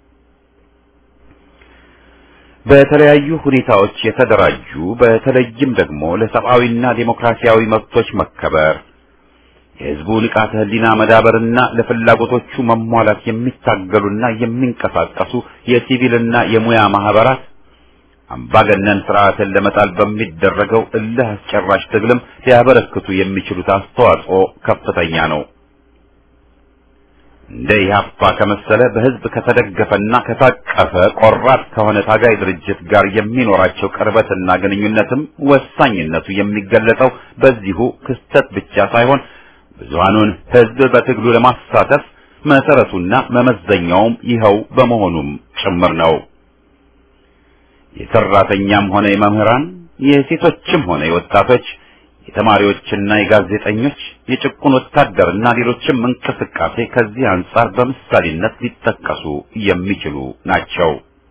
በተለያዩ ሁኔታዎች የተደራጁ በተለይም ደግሞ ለሰብአዊና ዴሞክራሲያዊ መብቶች መከበር የህዝቡ ንቃተ ህሊና መዳበርና ለፍላጎቶቹ መሟላት የሚታገሉና የሚንቀሳቀሱ የሲቪልና የሙያ ማህበራት አምባገነን ስርዓትን ለመጣል በሚደረገው እልህ አስጨራሽ ትግልም ሊያበረክቱ የሚችሉት አስተዋጽኦ ከፍተኛ ነው። እንደ ኢህአፓ ከመሰለ በህዝብ ከተደገፈና ከታቀፈ ቆራጥ ከሆነ ታጋይ ድርጅት ጋር የሚኖራቸው ቅርበትና ግንኙነትም ወሳኝነቱ የሚገለጸው በዚሁ ክስተት ብቻ ሳይሆን ብዙሃኑን ህዝብ በትግሉ ለማሳተፍ መሰረቱና መመዘኛውም ይኸው በመሆኑም ጭምር ነው። የሰራተኛም ሆነ የመምህራን፣ የሴቶችም ሆነ የወጣቶች፣ የተማሪዎችና የጋዜጠኞች፣ የጭቁን ወታደርና ሌሎችም እንቅስቃሴ ከዚህ አንጻር በምሳሌነት ሊጠቀሱ የሚችሉ ናቸው።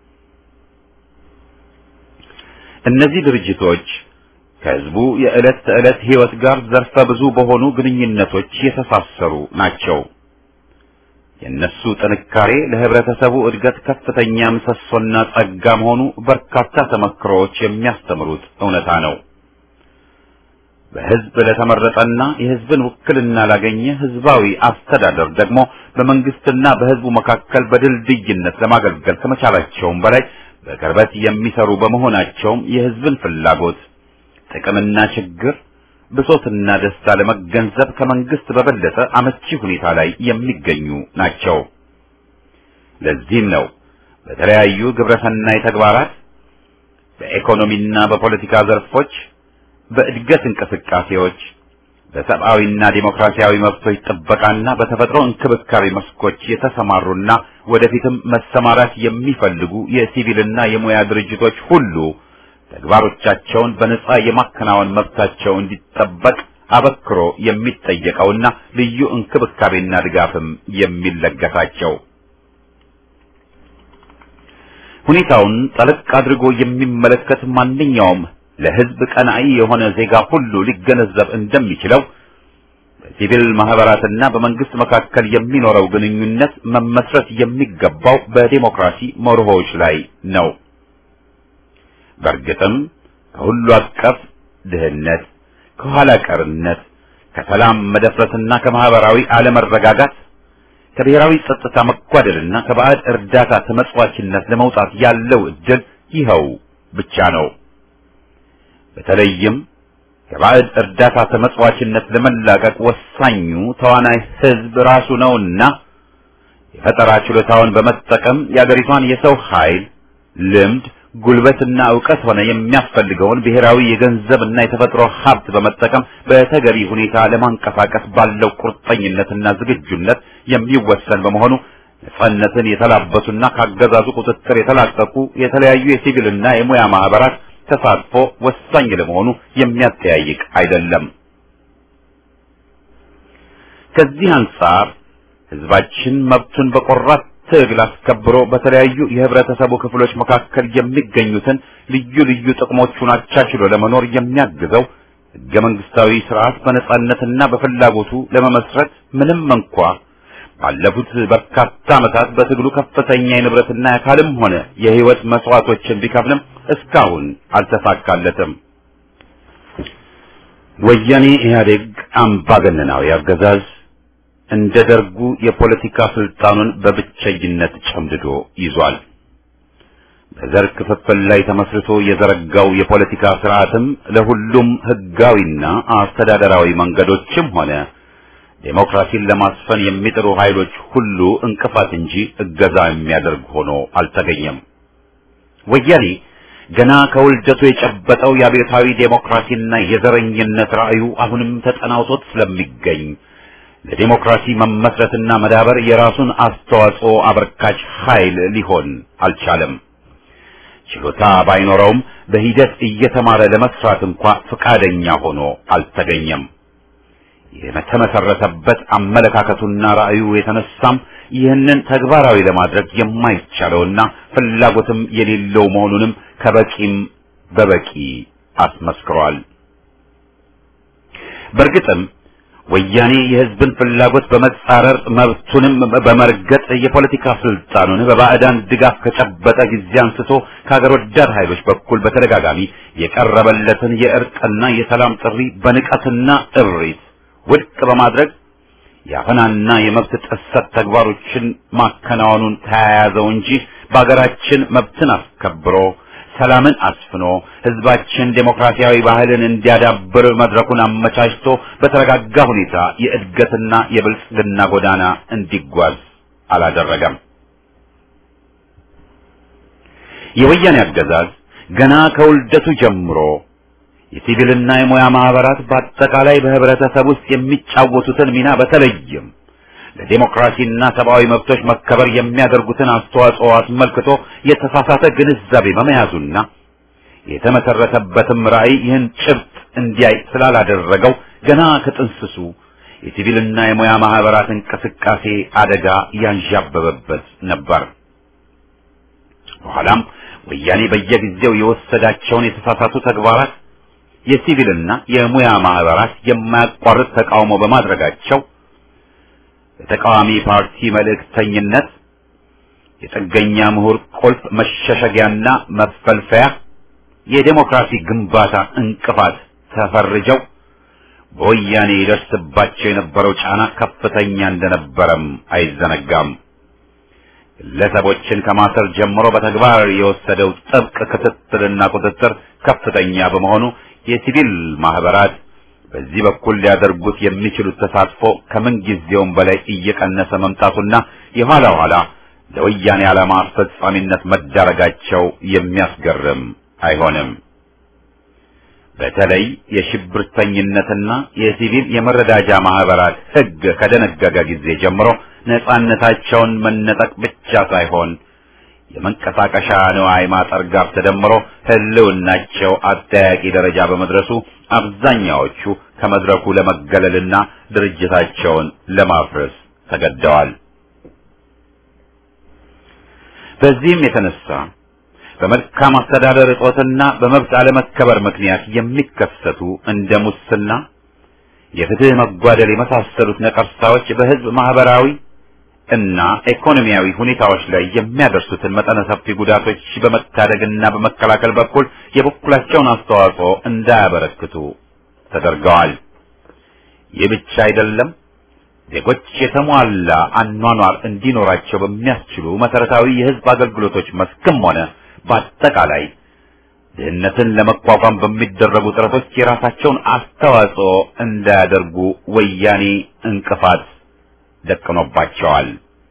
እነዚህ ድርጅቶች ከህዝቡ የዕለት ተዕለት ህይወት ጋር ዘርፈ ብዙ በሆኑ ግንኙነቶች የተሳሰሩ ናቸው። የእነሱ ጥንካሬ ለህብረተሰቡ እድገት ከፍተኛ ምሰሶና ጸጋ መሆኑ በርካታ ተመክሮዎች የሚያስተምሩት እውነታ ነው። በህዝብ ለተመረጠና የህዝብን ውክልና ላገኘ ህዝባዊ አስተዳደር ደግሞ በመንግስትና በህዝቡ መካከል በድልድይነት ለማገልገል ከመቻላቸውም በላይ በቅርበት የሚሰሩ በመሆናቸውም የህዝብን ፍላጎት ጥቅምና ችግር ብሶትና ደስታ ለመገንዘብ ከመንግስት በበለጠ አመቺ ሁኔታ ላይ የሚገኙ ናቸው። ለዚህም ነው በተለያዩ ግብረሰናይ ተግባራት በኢኮኖሚና በፖለቲካ ዘርፎች፣ በእድገት እንቅስቃሴዎች፣ በሰብአዊና ዴሞክራሲያዊ መብቶች ጥበቃና በተፈጥሮ እንክብካቤ መስኮች የተሰማሩና ወደፊትም መሰማራት የሚፈልጉ የሲቪልና የሙያ ድርጅቶች ሁሉ ተግባሮቻቸውን በነጻ የማከናወን መብታቸው እንዲጠበቅ አበክሮ የሚጠየቀውና ልዩ እንክብካቤና ድጋፍም የሚለገሳቸው ሁኔታውን ጠለቅ አድርጎ የሚመለከት ማንኛውም ለህዝብ ቀናኢ የሆነ ዜጋ ሁሉ ሊገነዘብ እንደሚችለው በሲቪል ማህበራትና በመንግስት መካከል የሚኖረው ግንኙነት መመስረት የሚገባው በዴሞክራሲ መርሆዎች ላይ ነው። በእርግጥም ከሁሉ አቀፍ ድህነት፣ ከኋላ ቀርነት፣ ከሰላም መደፍረስና ከማህበራዊ አለመረጋጋት ከብሔራዊ ጸጥታ መጓደልና ከባዕድ እርዳታ ተመጽዋችነት ለመውጣት ያለው እድል ይኸው ብቻ ነው። በተለይም ከባዕድ እርዳታ ተመጽዋችነት ለመላቀቅ ወሳኙ ተዋናይ ህዝብ ራሱ ነውና የፈጠራ ችሎታውን በመጠቀም የአገሪቷን የሰው ኃይል ልምድ ጉልበትና ዕውቀት ሆነ የሚያስፈልገውን ብሔራዊ የገንዘብና የተፈጥሮ ሀብት በመጠቀም በተገቢ ሁኔታ ለማንቀሳቀስ ባለው ቁርጠኝነትና ዝግጁነት የሚወሰን በመሆኑ ነጻነትን የተላበሱና ካገዛዙ ቁጥጥር የተላቀቁ የተለያዩ የሲቪልና የሙያ ማህበራት ተሳትፎ ወሳኝ ለመሆኑ የሚያጠያይቅ አይደለም። ከዚህ አንጻር ህዝባችን መብቱን በቆራት ትግል አስከብሮ በተለያዩ የህብረተሰቡ ክፍሎች መካከል የሚገኙትን ልዩ ልዩ ጥቅሞቹን አቻችሎ ለመኖር የሚያግዘው ህገ መንግስታዊ ስርዓት በነጻነትና በፍላጎቱ ለመመስረት ምንም እንኳ ባለፉት በርካታ ዓመታት በትግሉ ከፍተኛ የንብረትና የአካልም ሆነ የህይወት መስዋዕቶችን ቢከፍልም እስካሁን አልተሳካለትም። ወያኔ ኢህአዴግ አምባገነናዊ አገዛዝ እንደ ደርጉ የፖለቲካ ስልጣኑን በብቸኝነት ጨምድዶ ይዟል። በዘር ክፍፍል ላይ ተመስርቶ የዘረጋው የፖለቲካ ስርዓትም ለሁሉም ህጋዊና አስተዳደራዊ መንገዶችም ሆነ ዴሞክራሲን ለማስፈን የሚጥሩ ኃይሎች ሁሉ እንቅፋት እንጂ እገዛ የሚያደርግ ሆኖ አልተገኘም። ወያኔ ገና ከውልደቱ የጨበጠው የአብዮታዊ ዴሞክራሲና የዘረኝነት ራዕዩ አሁንም ተጠናውቶት ስለሚገኝ ለዴሞክራሲ መመስረትና መዳበር የራሱን አስተዋጽኦ አበርካች ኃይል ሊሆን አልቻለም። ችሎታ ባይኖረውም በሂደት እየተማረ ለመስራት እንኳ ፈቃደኛ ሆኖ አልተገኘም። የተመሰረተበት አመለካከቱና ራዕዩ የተነሳም ይህንን ተግባራዊ ለማድረግ የማይቻለውና ፍላጎትም የሌለው መሆኑንም ከበቂም በበቂ አስመስክሯል። በእርግጥም ወያኔ የህዝብን ፍላጎት በመጻረር መብቱንም በመርገጥ የፖለቲካ ስልጣኑን በባዕዳን ድጋፍ ከጨበጠ ጊዜ አንስቶ ከሀገር ወዳድ ኃይሎች በኩል በተደጋጋሚ የቀረበለትን የእርቅና የሰላም ጥሪ በንቀትና እብሪት ውድቅ በማድረግ የአፈናና የመብት ጥሰት ተግባሮችን ማከናወኑን ተያያዘው እንጂ በሀገራችን መብትን አስከብሮ ሰላምን አስፍኖ ህዝባችን ዴሞክራሲያዊ ባህልን እንዲያዳብር መድረኩን አመቻችቶ በተረጋጋ ሁኔታ የእድገትና የብልጽግና ጎዳና እንዲጓዝ አላደረገም። የወያኔ አገዛዝ ገና ከውልደቱ ጀምሮ የሲቪልና የሙያ ማህበራት በአጠቃላይ በህብረተሰብ ውስጥ የሚጫወቱትን ሚና በተለይም ለዲሞክራሲና ሰብአዊ መብቶች መከበር የሚያደርጉትን አስተዋጽኦ አስመልክቶ የተሳሳተ ግንዛቤ በመያዙና የተመሰረተበትም ራዕይ ይህን ጭብጥ እንዲያይ ስላላደረገው ገና ከጥንስሱ የሲቪልና የሙያ ማህበራት እንቅስቃሴ አደጋ ያንዣበበበት ነበር። በኋላም ወያኔ በየጊዜው የወሰዳቸውን የተሳሳቱ ተግባራት የሲቪልና የሙያ ማህበራት የማያቋርጥ ተቃውሞ በማድረጋቸው የተቃዋሚ ፓርቲ መልእክተኝነት የጥገኛ ምሁር ቁልፍ መሸሸጊያና መፈልፈያ የዴሞክራሲ ግንባታ እንቅፋት ተፈርጀው በወያኔ ይደርስባቸው የነበረው ጫና ከፍተኛ እንደነበረም አይዘነጋም። ግለሰቦችን ከማሰር ጀምሮ በተግባር የወሰደው ጥብቅ ክትትልና ቁጥጥር ከፍተኛ በመሆኑ የሲቪል ማህበራት በዚህ በኩል ሊያደርጉት የሚችሉት ተሳትፎ ከምን ጊዜውም በላይ እየቀነሰ መምጣቱና የኋላ ኋላ ለወያኔ ዓላማ አስፈጻሚነት መዳረጋቸው የሚያስገርም አይሆንም። በተለይ የሽብርተኝነትና የሲቪል የመረዳጃ ማህበራት ሕግ ከደነገገ ጊዜ ጀምሮ ነጻነታቸውን መነጠቅ ብቻ ሳይሆን የመንቀሳቀሻ ንዋይ ማጠር ጋር ተደምሮ ህልውናቸው አጠያቂ ደረጃ በመድረሱ አብዛኛዎቹ ከመድረኩ ለመገለልና ድርጅታቸውን ለማፍረስ ተገደዋል። በዚህም የተነሳ በመልካም አስተዳደር እጦትና በመብት አለመከበር ምክንያት የሚከሰቱ እንደ ሙስና፣ የፍትህ መጓደል የመሳሰሉት ነቀርሳዎች በህዝብ ማህበራዊ እና ኢኮኖሚያዊ ሁኔታዎች ላይ የሚያደርሱትን መጠነ ሰፊ ጉዳቶች በመታደግና በመከላከል በኩል የበኩላቸውን አስተዋጽኦ እንዳያበረክቱ ተደርገዋል። ይህ ብቻ አይደለም። ዜጎች የተሟላ አኗኗር እንዲኖራቸው በሚያስችሉ መሰረታዊ የህዝብ አገልግሎቶች መስክም ሆነ በአጠቃላይ ድህነትን ለመቋቋም በሚደረጉ ጥረቶች የራሳቸውን አስተዋጽኦ እንዳያደርጉ ወያኔ እንቅፋት ደቅኖባቸዋል።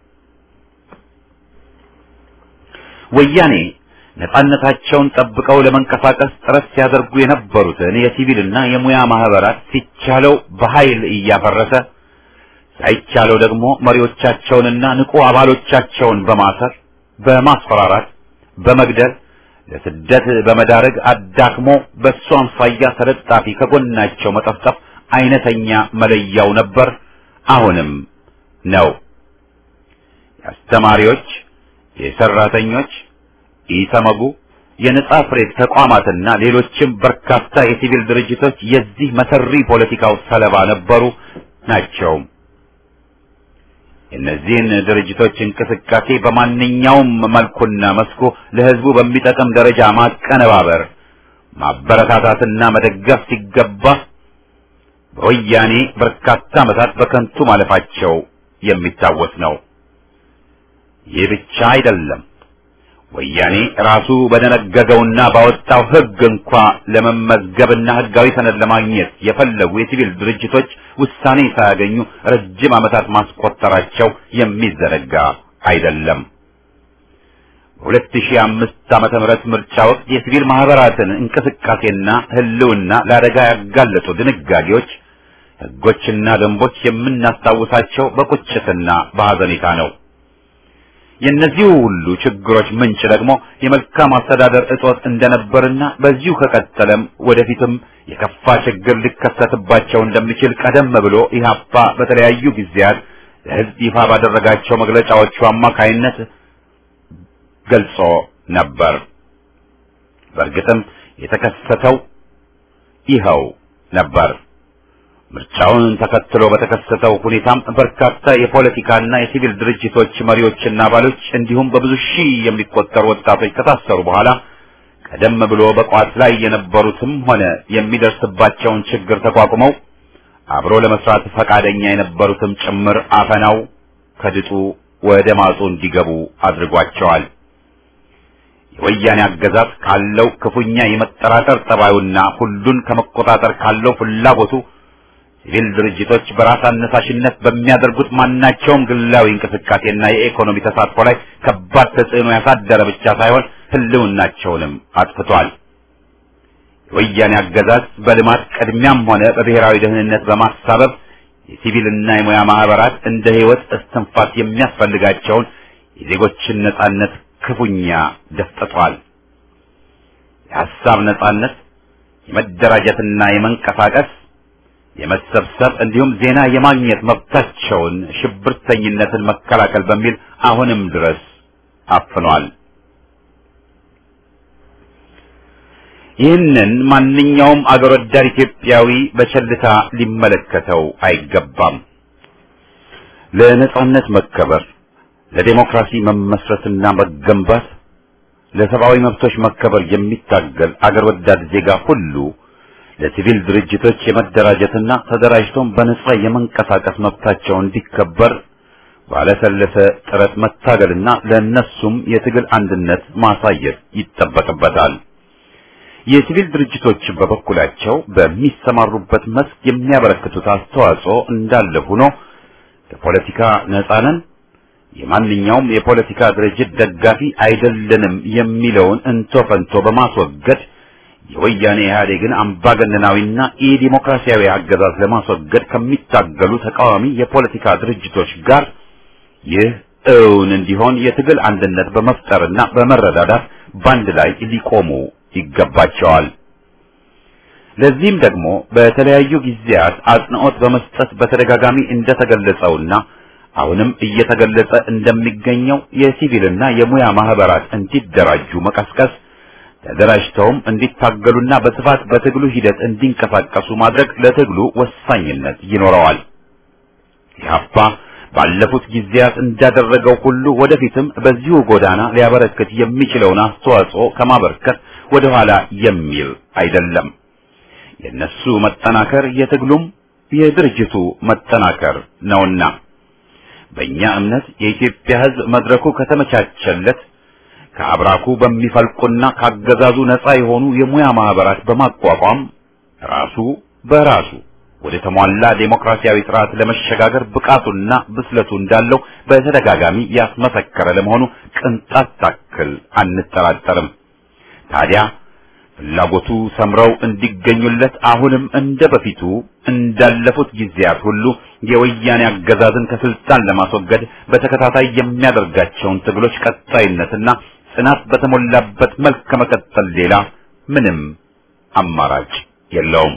ወያኔ ነጻነታቸውን ጠብቀው ለመንቀሳቀስ ጥረት ሲያደርጉ የነበሩትን የሲቪልና የሙያ ማህበራት ሲቻለው በኃይል እያፈረሰ ሳይቻለው ደግሞ መሪዎቻቸውንና ንቁ አባሎቻቸውን በማሰር በማስፈራራት በመግደል ለስደት በመዳረግ አዳክሞ በእሱ አምሳያ ተለጣፊ ከጎናቸው መጠፍጠፍ አይነተኛ መለያው ነበር፣ አሁንም ነው። የአስተማሪዎች፣ የሰራተኞች፣ ኢሰመጉ፣ የነጻ ፕሬስ ተቋማትና ሌሎችም በርካታ የሲቪል ድርጅቶች የዚህ መሰሪ ፖለቲካው ሰለባ ነበሩ ናቸው። የእነዚህን ድርጅቶች እንቅስቃሴ በማንኛውም መልኩና መስኩ ለህዝቡ በሚጠቅም ደረጃ ማቀነባበር፣ ማበረታታትና መደገፍ ሲገባ በወያኔ በርካታ ዓመታት በከንቱ ማለፋቸው የሚታወስ ነው። ይህ ብቻ አይደለም። ወያኔ ራሱ በደነገገውና ባወጣው ህግ እንኳ ለመመዝገብና ህጋዊ ሰነድ ለማግኘት የፈለጉ የሲቪል ድርጅቶች ውሳኔ ሳያገኙ ረጅም ዓመታት ማስቆጠራቸው የሚዘነጋ አይደለም። በ2005 ዓመተ ምህረት ምርጫ ወቅት የሲቪል ማህበራትን እንቅስቃሴና ህልውና ለአደጋ ያጋለጡ ድንጋጌዎች፣ ህጎችና ደንቦች የምናስታውሳቸው በቁጭትና በሐዘኔታ ነው። የእነዚህ ሁሉ ችግሮች ምንጭ ደግሞ የመልካም አስተዳደር እጦት እንደነበርና በዚሁ ከቀጠለም ወደፊትም የከፋ ችግር ሊከሰትባቸው እንደሚችል ቀደም ብሎ ኢህአፓ በተለያዩ ጊዜያት ለህዝብ ይፋ ባደረጋቸው መግለጫዎቹ አማካይነት ገልጾ ነበር። በእርግጥም የተከሰተው ይኸው ነበር። ምርጫውን ተከትሎ በተከሰተው ሁኔታም በርካታ የፖለቲካና የሲቪል ድርጅቶች መሪዎችና አባሎች እንዲሁም በብዙ ሺህ የሚቆጠሩ ወጣቶች ከታሰሩ በኋላ ቀደም ብሎ በቋት ላይ የነበሩትም ሆነ የሚደርስባቸውን ችግር ተቋቁመው አብሮ ለመስራት ፈቃደኛ የነበሩትም ጭምር አፈናው ከድጡ ወደ ማጡ እንዲገቡ አድርጓቸዋል። የወያኔ አገዛዝ ካለው ክፉኛ የመጠራጠር ጠባዩና ሁሉን ከመቆጣጠር ካለው ፍላጎቱ ሲቪል ድርጅቶች በራስ አነሳሽነት በሚያደርጉት ማናቸውም ግላዊ እንቅስቃሴና የኢኮኖሚ ተሳትፎ ላይ ከባድ ተጽዕኖ ያሳደረ ብቻ ሳይሆን ሕልውናቸውንም አጥፍቷል። የወያኔ አገዛዝ በልማት ቅድሚያም ሆነ በብሔራዊ ደህንነት በማሳበብ የሲቪልና የሙያ ማህበራት እንደ ሕይወት እስትንፋስ የሚያስፈልጋቸውን የዜጎችን ነጻነት ክፉኛ ደፍጥጧል። የሐሳብ ነጻነት፣ የመደራጀትና የመንቀሳቀስ የመሰብሰብ እንዲሁም ዜና የማግኘት መብታቸውን ሽብርተኝነትን መከላከል በሚል አሁንም ድረስ አፍኗል። ይህንን ማንኛውም አገር ወዳድ ኢትዮጵያዊ በቸልታ ሊመለከተው አይገባም። ለነጻነት መከበር፣ ለዴሞክራሲ መመስረትና መገንባት፣ ለሰብአዊ መብቶች መከበር የሚታገል አገር ወዳድ ዜጋ ሁሉ ለሲቪል ድርጅቶች የመደራጀትና ተደራጅቶም በነጻ የመንቀሳቀስ መብታቸው እንዲከበር ባለሰለሰ ጥረት መታገልና ለእነሱም የትግል አንድነት ማሳየት ይጠበቅበታል። የሲቪል ድርጅቶች በበኩላቸው በሚሰማሩበት መስክ የሚያበረክቱት አስተዋጽኦ እንዳለ ሆኖ ከፖለቲካ ነጻ ነን፣ የማንኛውም የፖለቲካ ድርጅት ደጋፊ አይደለንም የሚለውን እንቶ ፈንቶ በማስወገድ የወያኔ ኢህአዴግን አምባገነናዊና ኢዲሞክራሲያዊ አገዛዝ ለማስወገድ ከሚታገሉ ተቃዋሚ የፖለቲካ ድርጅቶች ጋር ይህ እውን እንዲሆን የትግል አንድነት በመፍጠርና በመረዳዳት ባንድ ላይ ሊቆሙ ይገባቸዋል። ለዚህም ደግሞ በተለያዩ ጊዜያት አጽንዖት በመስጠት በተደጋጋሚ እንደተገለጸውና አሁንም እየተገለጸ እንደሚገኘው የሲቪልና የሙያ ማህበራት እንዲደራጁ መቀስቀስ ተደራጅተውም እንዲታገሉና በስፋት በትግሉ ሂደት እንዲንቀሳቀሱ ማድረግ ለትግሉ ወሳኝነት ይኖረዋል። ኢህአፓ ባለፉት ጊዜያት እንዳደረገው ሁሉ ወደፊትም በዚሁ ጎዳና ሊያበረክት የሚችለውን አስተዋጽኦ ከማበርከት ወደ ኋላ የሚል አይደለም። የነሱ መጠናከር የትግሉም የድርጅቱ መጠናከር ነውና በእኛ እምነት የኢትዮጵያ ሕዝብ መድረኩ ከተመቻቸለት ከአብራኩ በሚፈልቁና ካገዛዙ ነፃ የሆኑ የሙያ ማህበራት በማቋቋም ራሱ በራሱ ወደ ተሟላ ዴሞክራሲያዊ ስርዓት ለመሸጋገር ብቃቱና ብስለቱ እንዳለው በተደጋጋሚ ያስመሰከረ ለመሆኑ ቅንጣት ታክል አንጠራጠርም። ታዲያ ፍላጎቱ ሰምረው እንዲገኙለት አሁንም እንደ በፊቱ እንዳለፉት ጊዜያት ሁሉ የወያኔ አገዛዝን ከስልጣን ለማስወገድ በተከታታይ የሚያደርጋቸውን ትግሎች ቀጣይነትና ጽናት በተሞላበት መልክ ከመቀጠል ሌላ ምንም አማራጭ የለውም።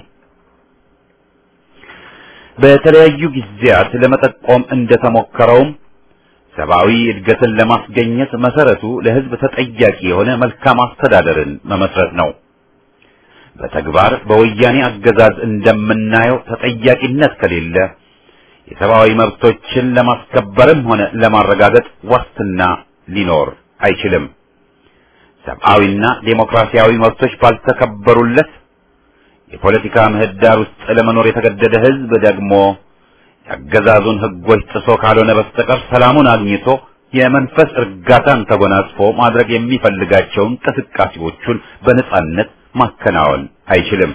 በተለያዩ ጊዜያት ለመጠቆም እንደተሞከረውም ሰብአዊ እድገትን ለማስገኘት መሰረቱ ለሕዝብ ተጠያቂ የሆነ መልካም አስተዳደርን መመስረት ነው። በተግባር በወያኔ አገዛዝ እንደምናየው ተጠያቂነት ከሌለ የሰብአዊ መብቶችን ለማስከበርም ሆነ ለማረጋገጥ ዋስትና ሊኖር አይችልም። ሰብአዊና ዴሞክራሲያዊ መብቶች ባልተከበሩለት የፖለቲካ ምህዳር ውስጥ ለመኖር የተገደደ ሕዝብ ደግሞ የአገዛዙን ሕጎች ጥሶ ካልሆነ በስተቀር ሰላሙን አግኝቶ የመንፈስ እርጋታን ተጎናጽፎ ማድረግ የሚፈልጋቸውን እንቅስቃሴዎቹን በነጻነት ማከናወን አይችልም።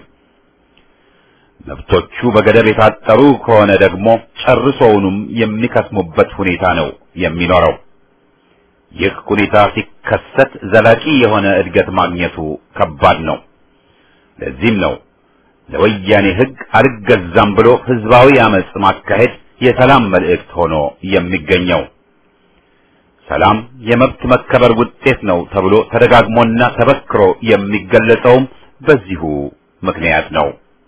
መብቶቹ በገደብ የታጠሩ ከሆነ ደግሞ ጨርሶውንም የሚከስሙበት ሁኔታ ነው የሚኖረው። ይህ ሁኔታ ሲከሰት ዘላቂ የሆነ እድገት ማግኘቱ ከባድ ነው። ለዚህም ነው ለወያኔ ሕግ አልገዛም ብሎ ህዝባዊ አመጽ ማካሄድ የሰላም መልእክት ሆኖ የሚገኘው። ሰላም የመብት መከበር ውጤት ነው ተብሎ ተደጋግሞና ተበክሮ የሚገለጸውም በዚሁ ምክንያት ነው።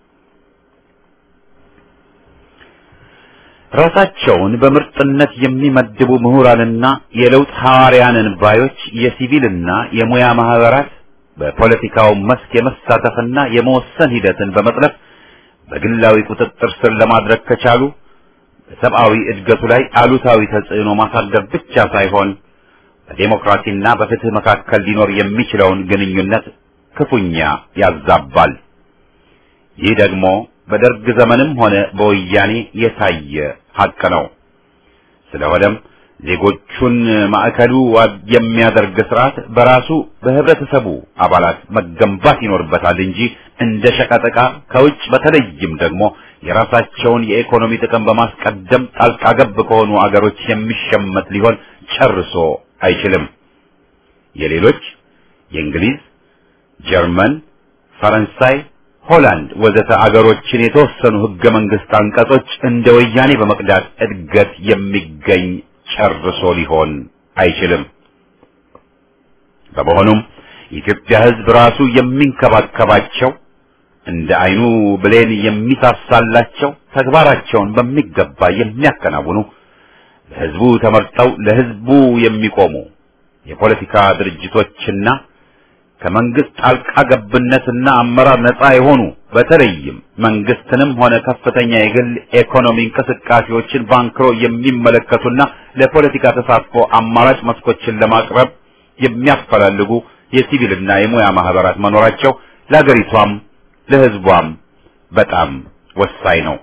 ራሳቸውን በምርጥነት የሚመድቡ ምሁራንና የለውጥ ሐዋርያንን ባዮች የሲቪልና የሙያ ማህበራት በፖለቲካው መስክ የመሳተፍና የመወሰን ሂደትን በመጥለፍ በግላዊ ቁጥጥር ስር ለማድረግ ከቻሉ በሰብአዊ እድገቱ ላይ አሉታዊ ተጽዕኖ ማሳደር ብቻ ሳይሆን በዴሞክራሲና በፍትህ መካከል ሊኖር የሚችለውን ግንኙነት ክፉኛ ያዛባል። ይህ ደግሞ በደርግ ዘመንም ሆነ በወያኔ የታየ ሀቅ ነው። ስለሆነም ዜጎቹን ማዕከሉ የሚያደርግ ስርዓት በራሱ በህብረተሰቡ አባላት መገንባት ይኖርበታል እንጂ እንደ ሸቀጠቃ ከውጭ በተለይም ደግሞ የራሳቸውን የኢኮኖሚ ጥቅም በማስቀደም ጣልቃ ገብ ከሆኑ አገሮች የሚሸመት ሊሆን ጨርሶ አይችልም። የሌሎች የእንግሊዝ፣ ጀርመን፣ ፈረንሳይ፣ ሆላንድ ወዘተ አገሮችን የተወሰኑ ህገ መንግስት አንቀጾች እንደ ወያኔ በመቅዳት እድገት የሚገኝ ጨርሶ ሊሆን አይችልም። በመሆኑም የኢትዮጵያ ህዝብ ራሱ የሚንከባከባቸው እንደ አይኑ ብሌን የሚሳሳላቸው ተግባራቸውን በሚገባ የሚያከናውኑ ለህዝቡ ተመርጠው ለህዝቡ የሚቆሙ የፖለቲካ ድርጅቶችና ከመንግስት ጣልቃ ገብነትና አመራር ነፃ የሆኑ በተለይም መንግስትንም ሆነ ከፍተኛ የግል ኢኮኖሚ እንቅስቃሴዎችን ባንክሮ የሚመለከቱና ለፖለቲካ ተሳትፎ አማራጭ መስኮችን ለማቅረብ የሚያፈላልጉ የሲቪልና የሙያ ማህበራት መኖራቸው ለሀገሪቷም ለህዝቧም በጣም ወሳኝ ነው።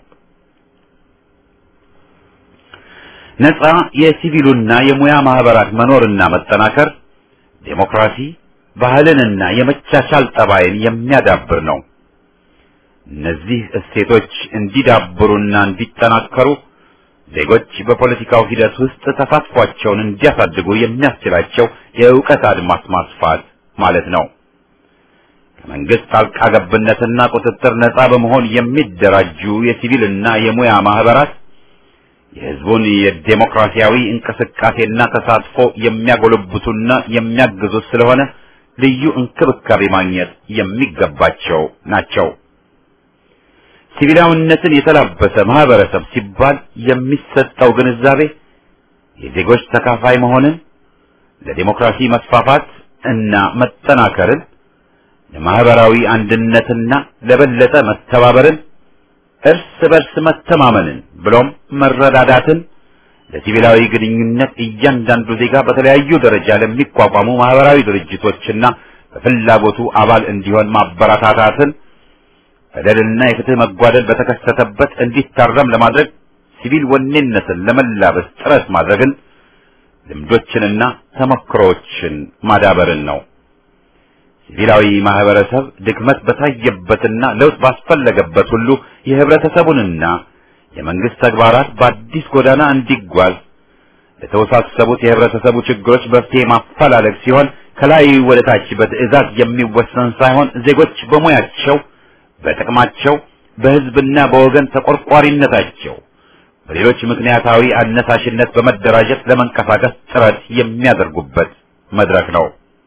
ነፃ የሲቪሉና የሙያ ማህበራት መኖርና መጠናከር ዴሞክራሲ ባህልንና የመቻቻል ጠባይን የሚያዳብር ነው። እነዚህ እሴቶች እንዲዳብሩና እንዲጠናከሩ ዜጎች በፖለቲካው ሂደት ውስጥ ተሳትፏቸውን እንዲያሳድጉ የሚያስችላቸው የእውቀት አድማስ ማስፋት ማለት ነው። ከመንግስት ጣልቃ ገብነትና ቁጥጥር ነፃ በመሆን የሚደራጁ የሲቪልና የሙያ ማህበራት የህዝቡን የዴሞክራሲያዊ እንቅስቃሴና ተሳትፎ የሚያጎለብቱና የሚያግዙት ስለሆነ ልዩ እንክብካቤ ማግኘት የሚገባቸው ናቸው። ሲቪላዊነትን የተላበሰ ማህበረሰብ ሲባል የሚሰጠው ግንዛቤ የዜጎች ተካፋይ መሆንን፣ ለዲሞክራሲ መስፋፋት እና መጠናከርን፣ ለማህበራዊ አንድነትና ለበለጠ መተባበርን፣ እርስ በርስ መተማመንን ብሎም መረዳዳትን ለሲቪላዊ ግንኙነት እያንዳንዱ ዜጋ በተለያዩ ደረጃ ለሚቋቋሙ ማህበራዊ ድርጅቶችና በፍላጎቱ አባል እንዲሆን ማበረታታትን በደልና የፍትህ መጓደል በተከሰተበት እንዲታረም ለማድረግ ሲቪል ወኔነትን ለመላበስ ጥረት ማድረግን ልምዶችንና ተሞክሮዎችን ማዳበርን ነው። ሲቪላዊ ማህበረሰብ ድክመት በታየበትና ለውጥ ባስፈለገበት ሁሉ የህብረተሰቡንና የመንግስት ተግባራት በአዲስ ጎዳና እንዲጓዝ ለተወሳሰቡት የህብረተሰቡ ችግሮች መፍትሄ ማፈላለግ ሲሆን ከላይ ወደ ታች በትዕዛዝ የሚወሰን ሳይሆን ዜጎች በሙያቸው፣ በጥቅማቸው፣ በህዝብና በወገን ተቆርቋሪነታቸው በሌሎች ምክንያታዊ አነሳሽነት በመደራጀት ለመንቀሳቀስ ጥረት የሚያደርጉበት መድረክ ነው።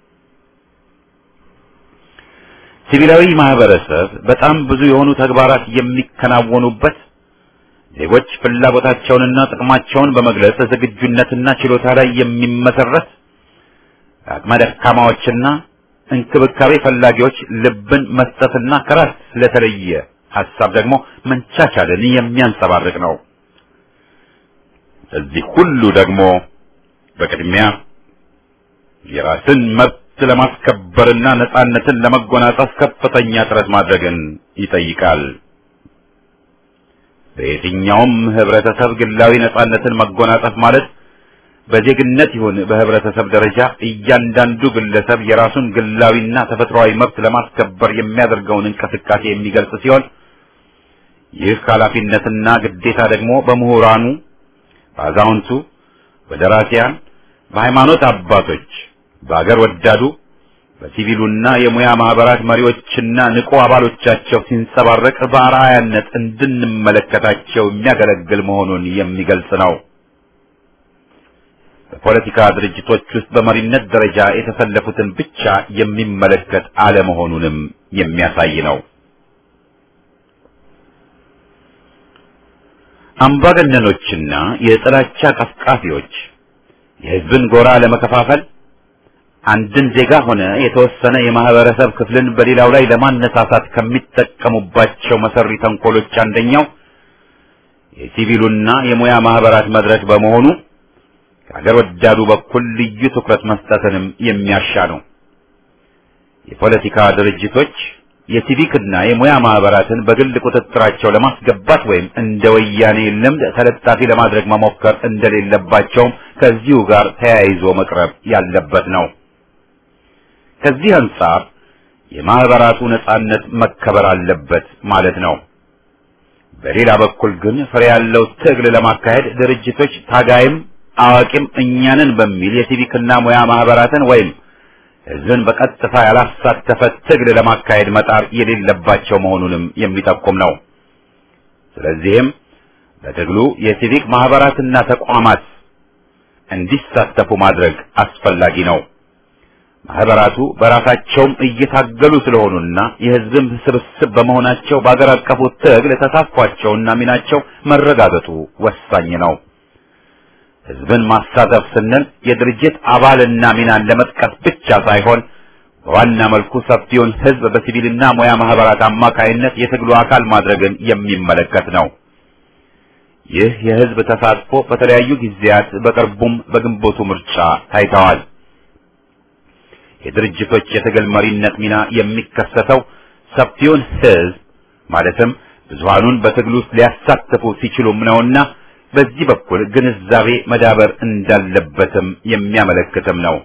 ሲቪላዊ ማህበረሰብ በጣም ብዙ የሆኑ ተግባራት የሚከናወኑበት ዜጎች ፍላጎታቸውንና ጥቅማቸውን በመግለጽ ዝግጁነትና ችሎታ ላይ የሚመሰረት አቅመ ደካማዎችና እንክብካቤ ፈላጊዎች ልብን መስጠትና ከራስ ስለተለየ ሀሳብ ደግሞ መንቻቻልን የሚያንጸባርቅ ነው። እዚህ ሁሉ ደግሞ በቅድሚያ የራስን መብት ለማስከበርና ነጻነትን ለመጎናጸፍ ከፍተኛ ጥረት ማድረግን ይጠይቃል። በየትኛውም ህብረተሰብ ግላዊ ነጻነትን መጎናጸፍ ማለት በዜግነት ይሁን በህብረተሰብ ደረጃ እያንዳንዱ ግለሰብ የራሱን ግላዊና ተፈጥሯዊ መብት ለማስከበር የሚያደርገውን እንቅስቃሴ የሚገልጽ ሲሆን ይህ ኃላፊነትና ግዴታ ደግሞ በምሁራኑ፣ በአዛውንቱ፣ በደራሲያን፣ በሃይማኖት አባቶች፣ በአገር ወዳዱ፣ በሲቪሉና የሙያ ማህበራት መሪዎችና ንቁ አባሎቻቸው ሲንጸባረቅ በአርአያነት እንድንመለከታቸው የሚያገለግል መሆኑን የሚገልጽ ነው። በፖለቲካ ድርጅቶች ውስጥ በመሪነት ደረጃ የተሰለፉትን ብቻ የሚመለከት አለመሆኑንም የሚያሳይ ነው። አምባገነኖችና የጥላቻ ቀስቃፊዎች የህዝብን ጎራ ለመከፋፈል አንድን ዜጋ ሆነ የተወሰነ የማህበረሰብ ክፍልን በሌላው ላይ ለማነሳሳት ከሚጠቀሙባቸው መሰሪ ተንኮሎች አንደኛው የሲቪሉና የሙያ ማህበራት መድረክ በመሆኑ ከሀገር ወዳዱ በኩል ልዩ ትኩረት መስጠትንም የሚያሻ ነው። የፖለቲካ ድርጅቶች የሲቪክና የሙያ ማህበራትን በግል ቁጥጥራቸው ለማስገባት ወይም እንደ ወያኔ ልምድ ተለጣፊ ለማድረግ መሞከር እንደሌለባቸውም ከዚሁ ጋር ተያይዞ መቅረብ ያለበት ነው። ከዚህ አንጻር የማህበራቱ ነጻነት መከበር አለበት ማለት ነው። በሌላ በኩል ግን ፍሬ ያለው ትግል ለማካሄድ ድርጅቶች ታጋይም አዋቂም እኛንን በሚል የሲቪክና ሙያ ማህበራትን ወይም ህዝብን በቀጥታ ያላሳተፈ ትግል ለማካሄድ መጣር የሌለባቸው መሆኑንም የሚጠቁም ነው። ስለዚህም በትግሉ የሲቪክ ማህበራትና ተቋማት እንዲሳተፉ ማድረግ አስፈላጊ ነው። ማህበራቱ በራሳቸውም እየታገሉ ስለሆኑና የህዝብም ስብስብ በመሆናቸው በአገር አቀፉ ትግል ተሳትፏቸውና ሚናቸው መረጋገጡ ወሳኝ ነው። ህዝብን ማሳተፍ ስንል የድርጅት አባልና ሚናን ለመጥቀስ ብቻ ሳይሆን በዋና መልኩ ሰፊውን ህዝብ በሲቪልና ሙያ ማህበራት አማካይነት የትግሉ አካል ማድረግን የሚመለከት ነው። ይህ የህዝብ ተሳትፎ በተለያዩ ጊዜያት በቅርቡም በግንቦቱ ምርጫ ታይተዋል። የድርጅቶች የትግል መሪነት ሚና የሚከሰተው ሰፊውን ህዝብ ማለትም ብዙሃኑን በትግሉ ውስጥ ሊያሳትፉ ሲችሉም ነውና በዚህ በኩል ግንዛቤ መዳበር እንዳለበትም የሚያመለክትም ነው።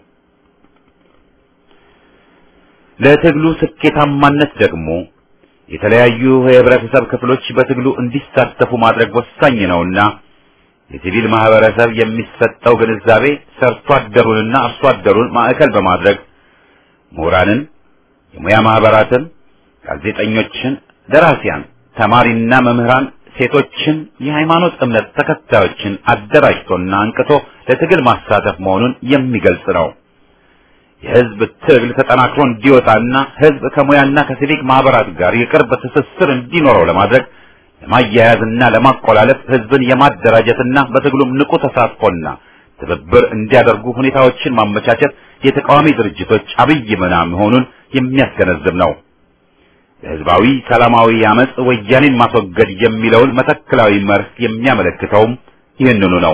ለትግሉ ስኬታማነት ደግሞ የተለያዩ የህብረተሰብ ክፍሎች በትግሉ እንዲሳተፉ ማድረግ ወሳኝ ነውና የሲቪል ማህበረሰብ የሚሰጠው ግንዛቤ ሰርቶ አደሩንና አርሶ አደሩን ማዕከል በማድረግ ምሁራንን፣ የሙያ ማህበራትን፣ ጋዜጠኞችን፣ ደራሲያን፣ ተማሪና መምህራን ሴቶችን፣ የሃይማኖት እምነት ተከታዮችን አደራጅቶና አንቅቶ ለትግል ማሳተፍ መሆኑን የሚገልጽ ነው። የህዝብ ትግል ተጠናክሮ እንዲወጣና ህዝብ ከሙያና ከሲቪክ ማህበራት ጋር የቅርብ ትስስር እንዲኖረው ለማድረግ ለማያያዝና ለማቆላለፍ ህዝብን የማደራጀትና በትግሉም ንቁ ተሳትፎና ትብብር እንዲያደርጉ ሁኔታዎችን ማመቻቸት የተቃዋሚ ድርጅቶች አብይ ሚና መሆኑን የሚያስገነዝብ ነው። ለህዝባዊ ሰላማዊ አመጽ ወያኔን ማስወገድ የሚለውን መተክላዊ መርህ የሚያመለክተውም ይህንኑ ነው።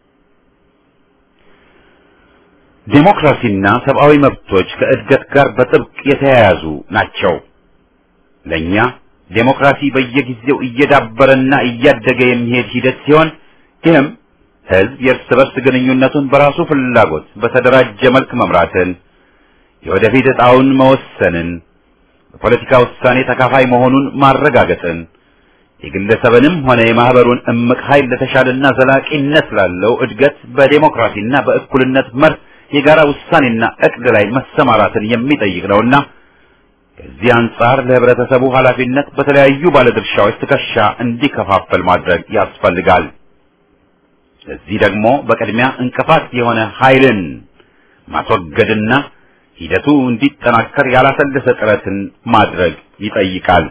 ዴሞክራሲና ሰብአዊ መብቶች ከእድገት ጋር በጥብቅ የተያያዙ ናቸው። ለኛ ዴሞክራሲ በየጊዜው እየዳበረና እያደገ የሚሄድ ሂደት ሲሆን ይህም ህዝብ የእርስ በርስ ግንኙነቱን በራሱ ፍላጎት በተደራጀ መልክ መምራትን፣ የወደፊት ዕጣውን መወሰንን፣ በፖለቲካ ውሳኔ ተካፋይ መሆኑን ማረጋገጥን፣ የግለሰብንም ሆነ የማህበሩን እምቅ ኃይል ለተሻለና ዘላቂነት ላለው እድገት በዴሞክራሲና በእኩልነት መርህ የጋራ ውሳኔና እቅድ ላይ መሰማራትን የሚጠይቅ ነውና ከዚህ አንጻር ለህብረተሰቡ ኃላፊነት በተለያዩ ባለድርሻዎች ትከሻ እንዲከፋፈል ማድረግ ያስፈልጋል። ለዚህ ደግሞ በቅድሚያ እንቅፋት የሆነ ኃይልን ማስወገድና ሂደቱ እንዲጠናከር ያላሰለሰ ጥረትን ማድረግ ይጠይቃል።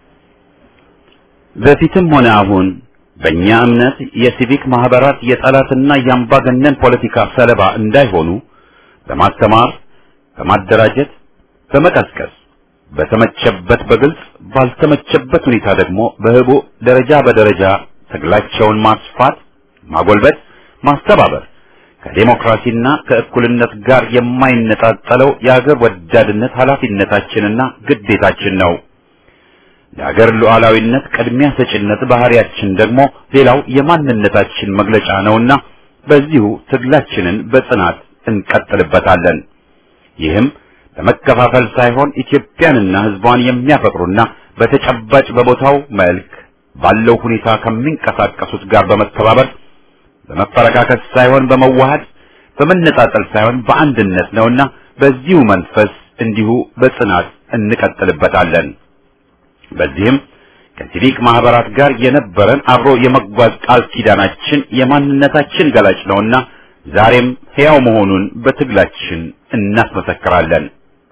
በፊትም ሆነ አሁን በእኛ እምነት የሲቪክ ማህበራት የጠላትና የአምባገነን ፖለቲካ ሰለባ እንዳይሆኑ በማስተማር፣ በማደራጀት፣ በመቀስቀስ በተመቸበት በግልጽ ባልተመቸበት ሁኔታ ደግሞ በህቡ ደረጃ በደረጃ ትግላቸውን ማስፋት፣ ማጎልበት፣ ማስተባበር ከዴሞክራሲና ከእኩልነት ጋር የማይነጣጠለው የአገር ወዳድነት ኃላፊነታችንና ግዴታችን ነው። ለአገር ሉዓላዊነት ቅድሚያ ሰጭነት ባህሪያችን ደግሞ ሌላው የማንነታችን መግለጫ ነውና በዚሁ ትግላችንን በጽናት እንቀጥልበታለን። ይህም በመከፋፈል ሳይሆን ኢትዮጵያንና ሕዝቧን የሚያፈቅሩና በተጨባጭ በቦታው መልክ ባለው ሁኔታ ከሚንቀሳቀሱት ጋር በመተባበር በመፈረካከስ ሳይሆን በመዋሃድ በመነጣጠል ሳይሆን በአንድነት ነውና በዚሁ መንፈስ እንዲሁ በጽናት እንቀጥልበታለን። በዚህም ከሲቪክ ማህበራት ጋር የነበረን አብሮ የመጓዝ ቃል ኪዳናችን የማንነታችን ገላጭ ነውና ዛሬም ሕያው መሆኑን በትግላችን እናስመሰክራለን።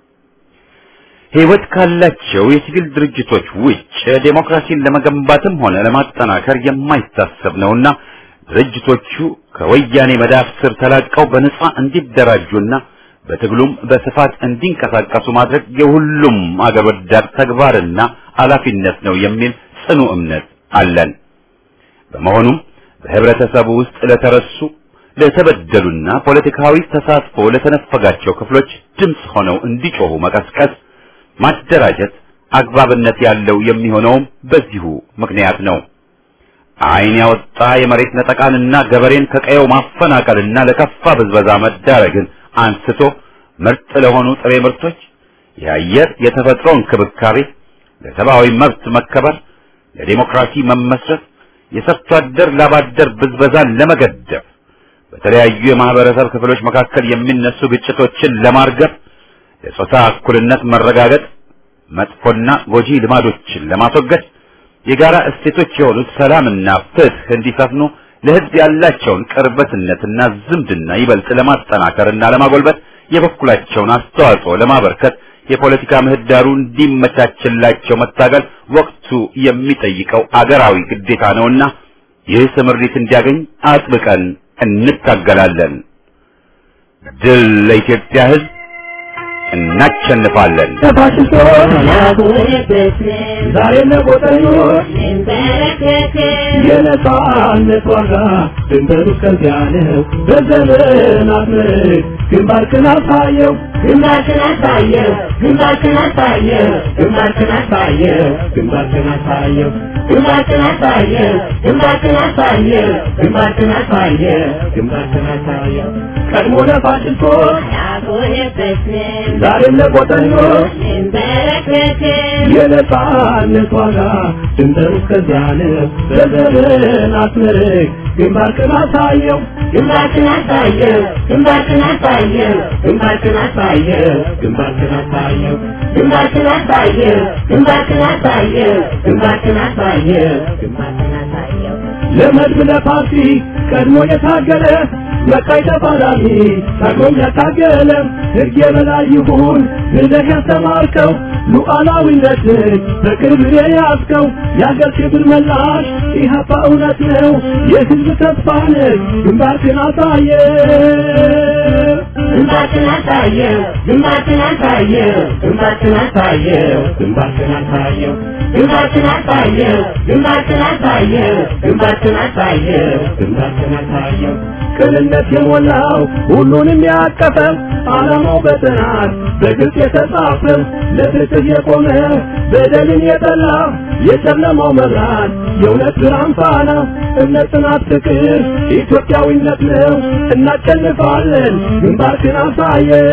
ሕይወት ካላቸው የሲቪል ድርጅቶች ውጭ ዴሞክራሲን ለመገንባትም ሆነ ለማጠናከር የማይታሰብ ነውና ድርጅቶቹ ከወያኔ መዳፍ ስር ተላቀው በነጻ እንዲደራጁና በትግሉም በስፋት እንዲንቀሳቀሱ ማድረግ የሁሉም አገር ወዳድ ተግባርና ኃላፊነት ነው የሚል ጽኑ እምነት አለን። በመሆኑም በህብረተሰቡ ውስጥ ለተረሱ ለተበደሉና ፖለቲካዊ ተሳትፎ ለተነፈጋቸው ክፍሎች ድምፅ ሆነው እንዲጮሁ መቀስቀስ፣ ማደራጀት አግባብነት ያለው የሚሆነውም በዚሁ ምክንያት ነው። ዓይን ያወጣ የመሬት ነጠቃንና ገበሬን ከቀየው ማፈናቀልና ለከፋ ብዝበዛ መዳረግን አንስቶ ምርጥ ለሆኑ ጥሬ ምርቶች፣ የአየር የተፈጥሮ እንክብካቤ፣ ለሰብአዊ መብት መከበር፣ ለዲሞክራሲ መመስረት፣ የሰርቶ አደር ላባደር ብዝበዛን ለመገደብ፣ በተለያዩ የማህበረሰብ ክፍሎች መካከል የሚነሱ ግጭቶችን ለማርገብ፣ ለጾታ እኩልነት መረጋገጥ፣ መጥፎና ጎጂ ልማዶችን ለማስወገድ የጋራ እሴቶች የሆኑት ሰላምና ፍትህ እንዲሰፍኑ ለህዝብ ያላቸውን ቅርበትነትና ዝምድና ይበልጥ ለማጠናከርና ለማጎልበት የበኩላቸውን አስተዋጽኦ ለማበርከት የፖለቲካ ምህዳሩ እንዲመቻችላቸው መታገል ወቅቱ የሚጠይቀው አገራዊ ግዴታ ነውና ይህ ስምሪት እንዲያገኝ አጥብቀን እንታገላለን። ድል ለኢትዮጵያ ህዝብ! እናሸንፋለን። ዛሬ ለቆጠኞች የነጻነት ዋጋ ድንበሩ ከዚያ ነው። በዘመናት ምርክ ግንባርክን አሳየው ግንባርክን አሳየው ግንባርክን አሳየው ግንባርክን አሳየው ግንባርክን አሳየው ግንባርክን አሳየው ግንባርክን አሳየው ግንባርክን አሳየው ግንባርክን አሳየው ቀድሞ ለፋሽስቶች ዛሬም ለቆጠኞች የነጻነት ዋጋ ድንበሩ ከዚያ ነው። በዘመናት ምርክ ግንባርክን አሳየው ግንባርክን አሳየው ግንባርክን አሳየው ግንባርክን አሳየው ግንባርክን አሳየው ግንባርክን አሳየው ግንባርክን አሳየው ግንባርክን አሳየው ግንባርክን አሳየው ለመድብ ለፓርቲ ቀድሞ የታገለ በቃይ ተፋላሚ ታግሎም ያታገለ ሕግ የበላይ ይሁን ብለህ ያስተማርከው ሉዓላዊነትን በክብር የያዝከው የአገር ክብር መላሽ ኢህአፓ እውነት ነው የሕዝብ ተስፋ ነህ ግንባርክን አሳየ ግንባርክን አሳየው ግንባርክን አሳየው ግንባርክን አሳየው ግንባርክን አሳየው ግንባርክን አሳየው ግንባርክን አሳየው ግንባርክን አሳየው ግንባርክን አሳየው ቅንነት የሞላው ሁሉንም ያቀፈ ዓላማው በጥናት በግልጽ የተጻፈ ለፍትህ የቆመ በደልን የጠላ የጨለማው መብራት የእውነት ብርሃን ፋና እምነት፣ ጽናት፣ ፍቅር ኢትዮጵያዊነት ነው። እናሸንፋለን። ግንባርክን አሳየው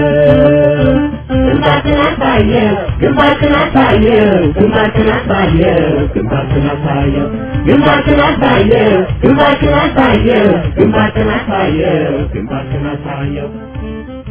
ግንባርክን አሳየው ግንባርክን አሳየው ግንባርክን አሳየው ግንባርክን አሳየው ግንባርክን አሳየው ግንባርክን አሳየው ግንባርክን አሳየው ግንባርክን አሳየው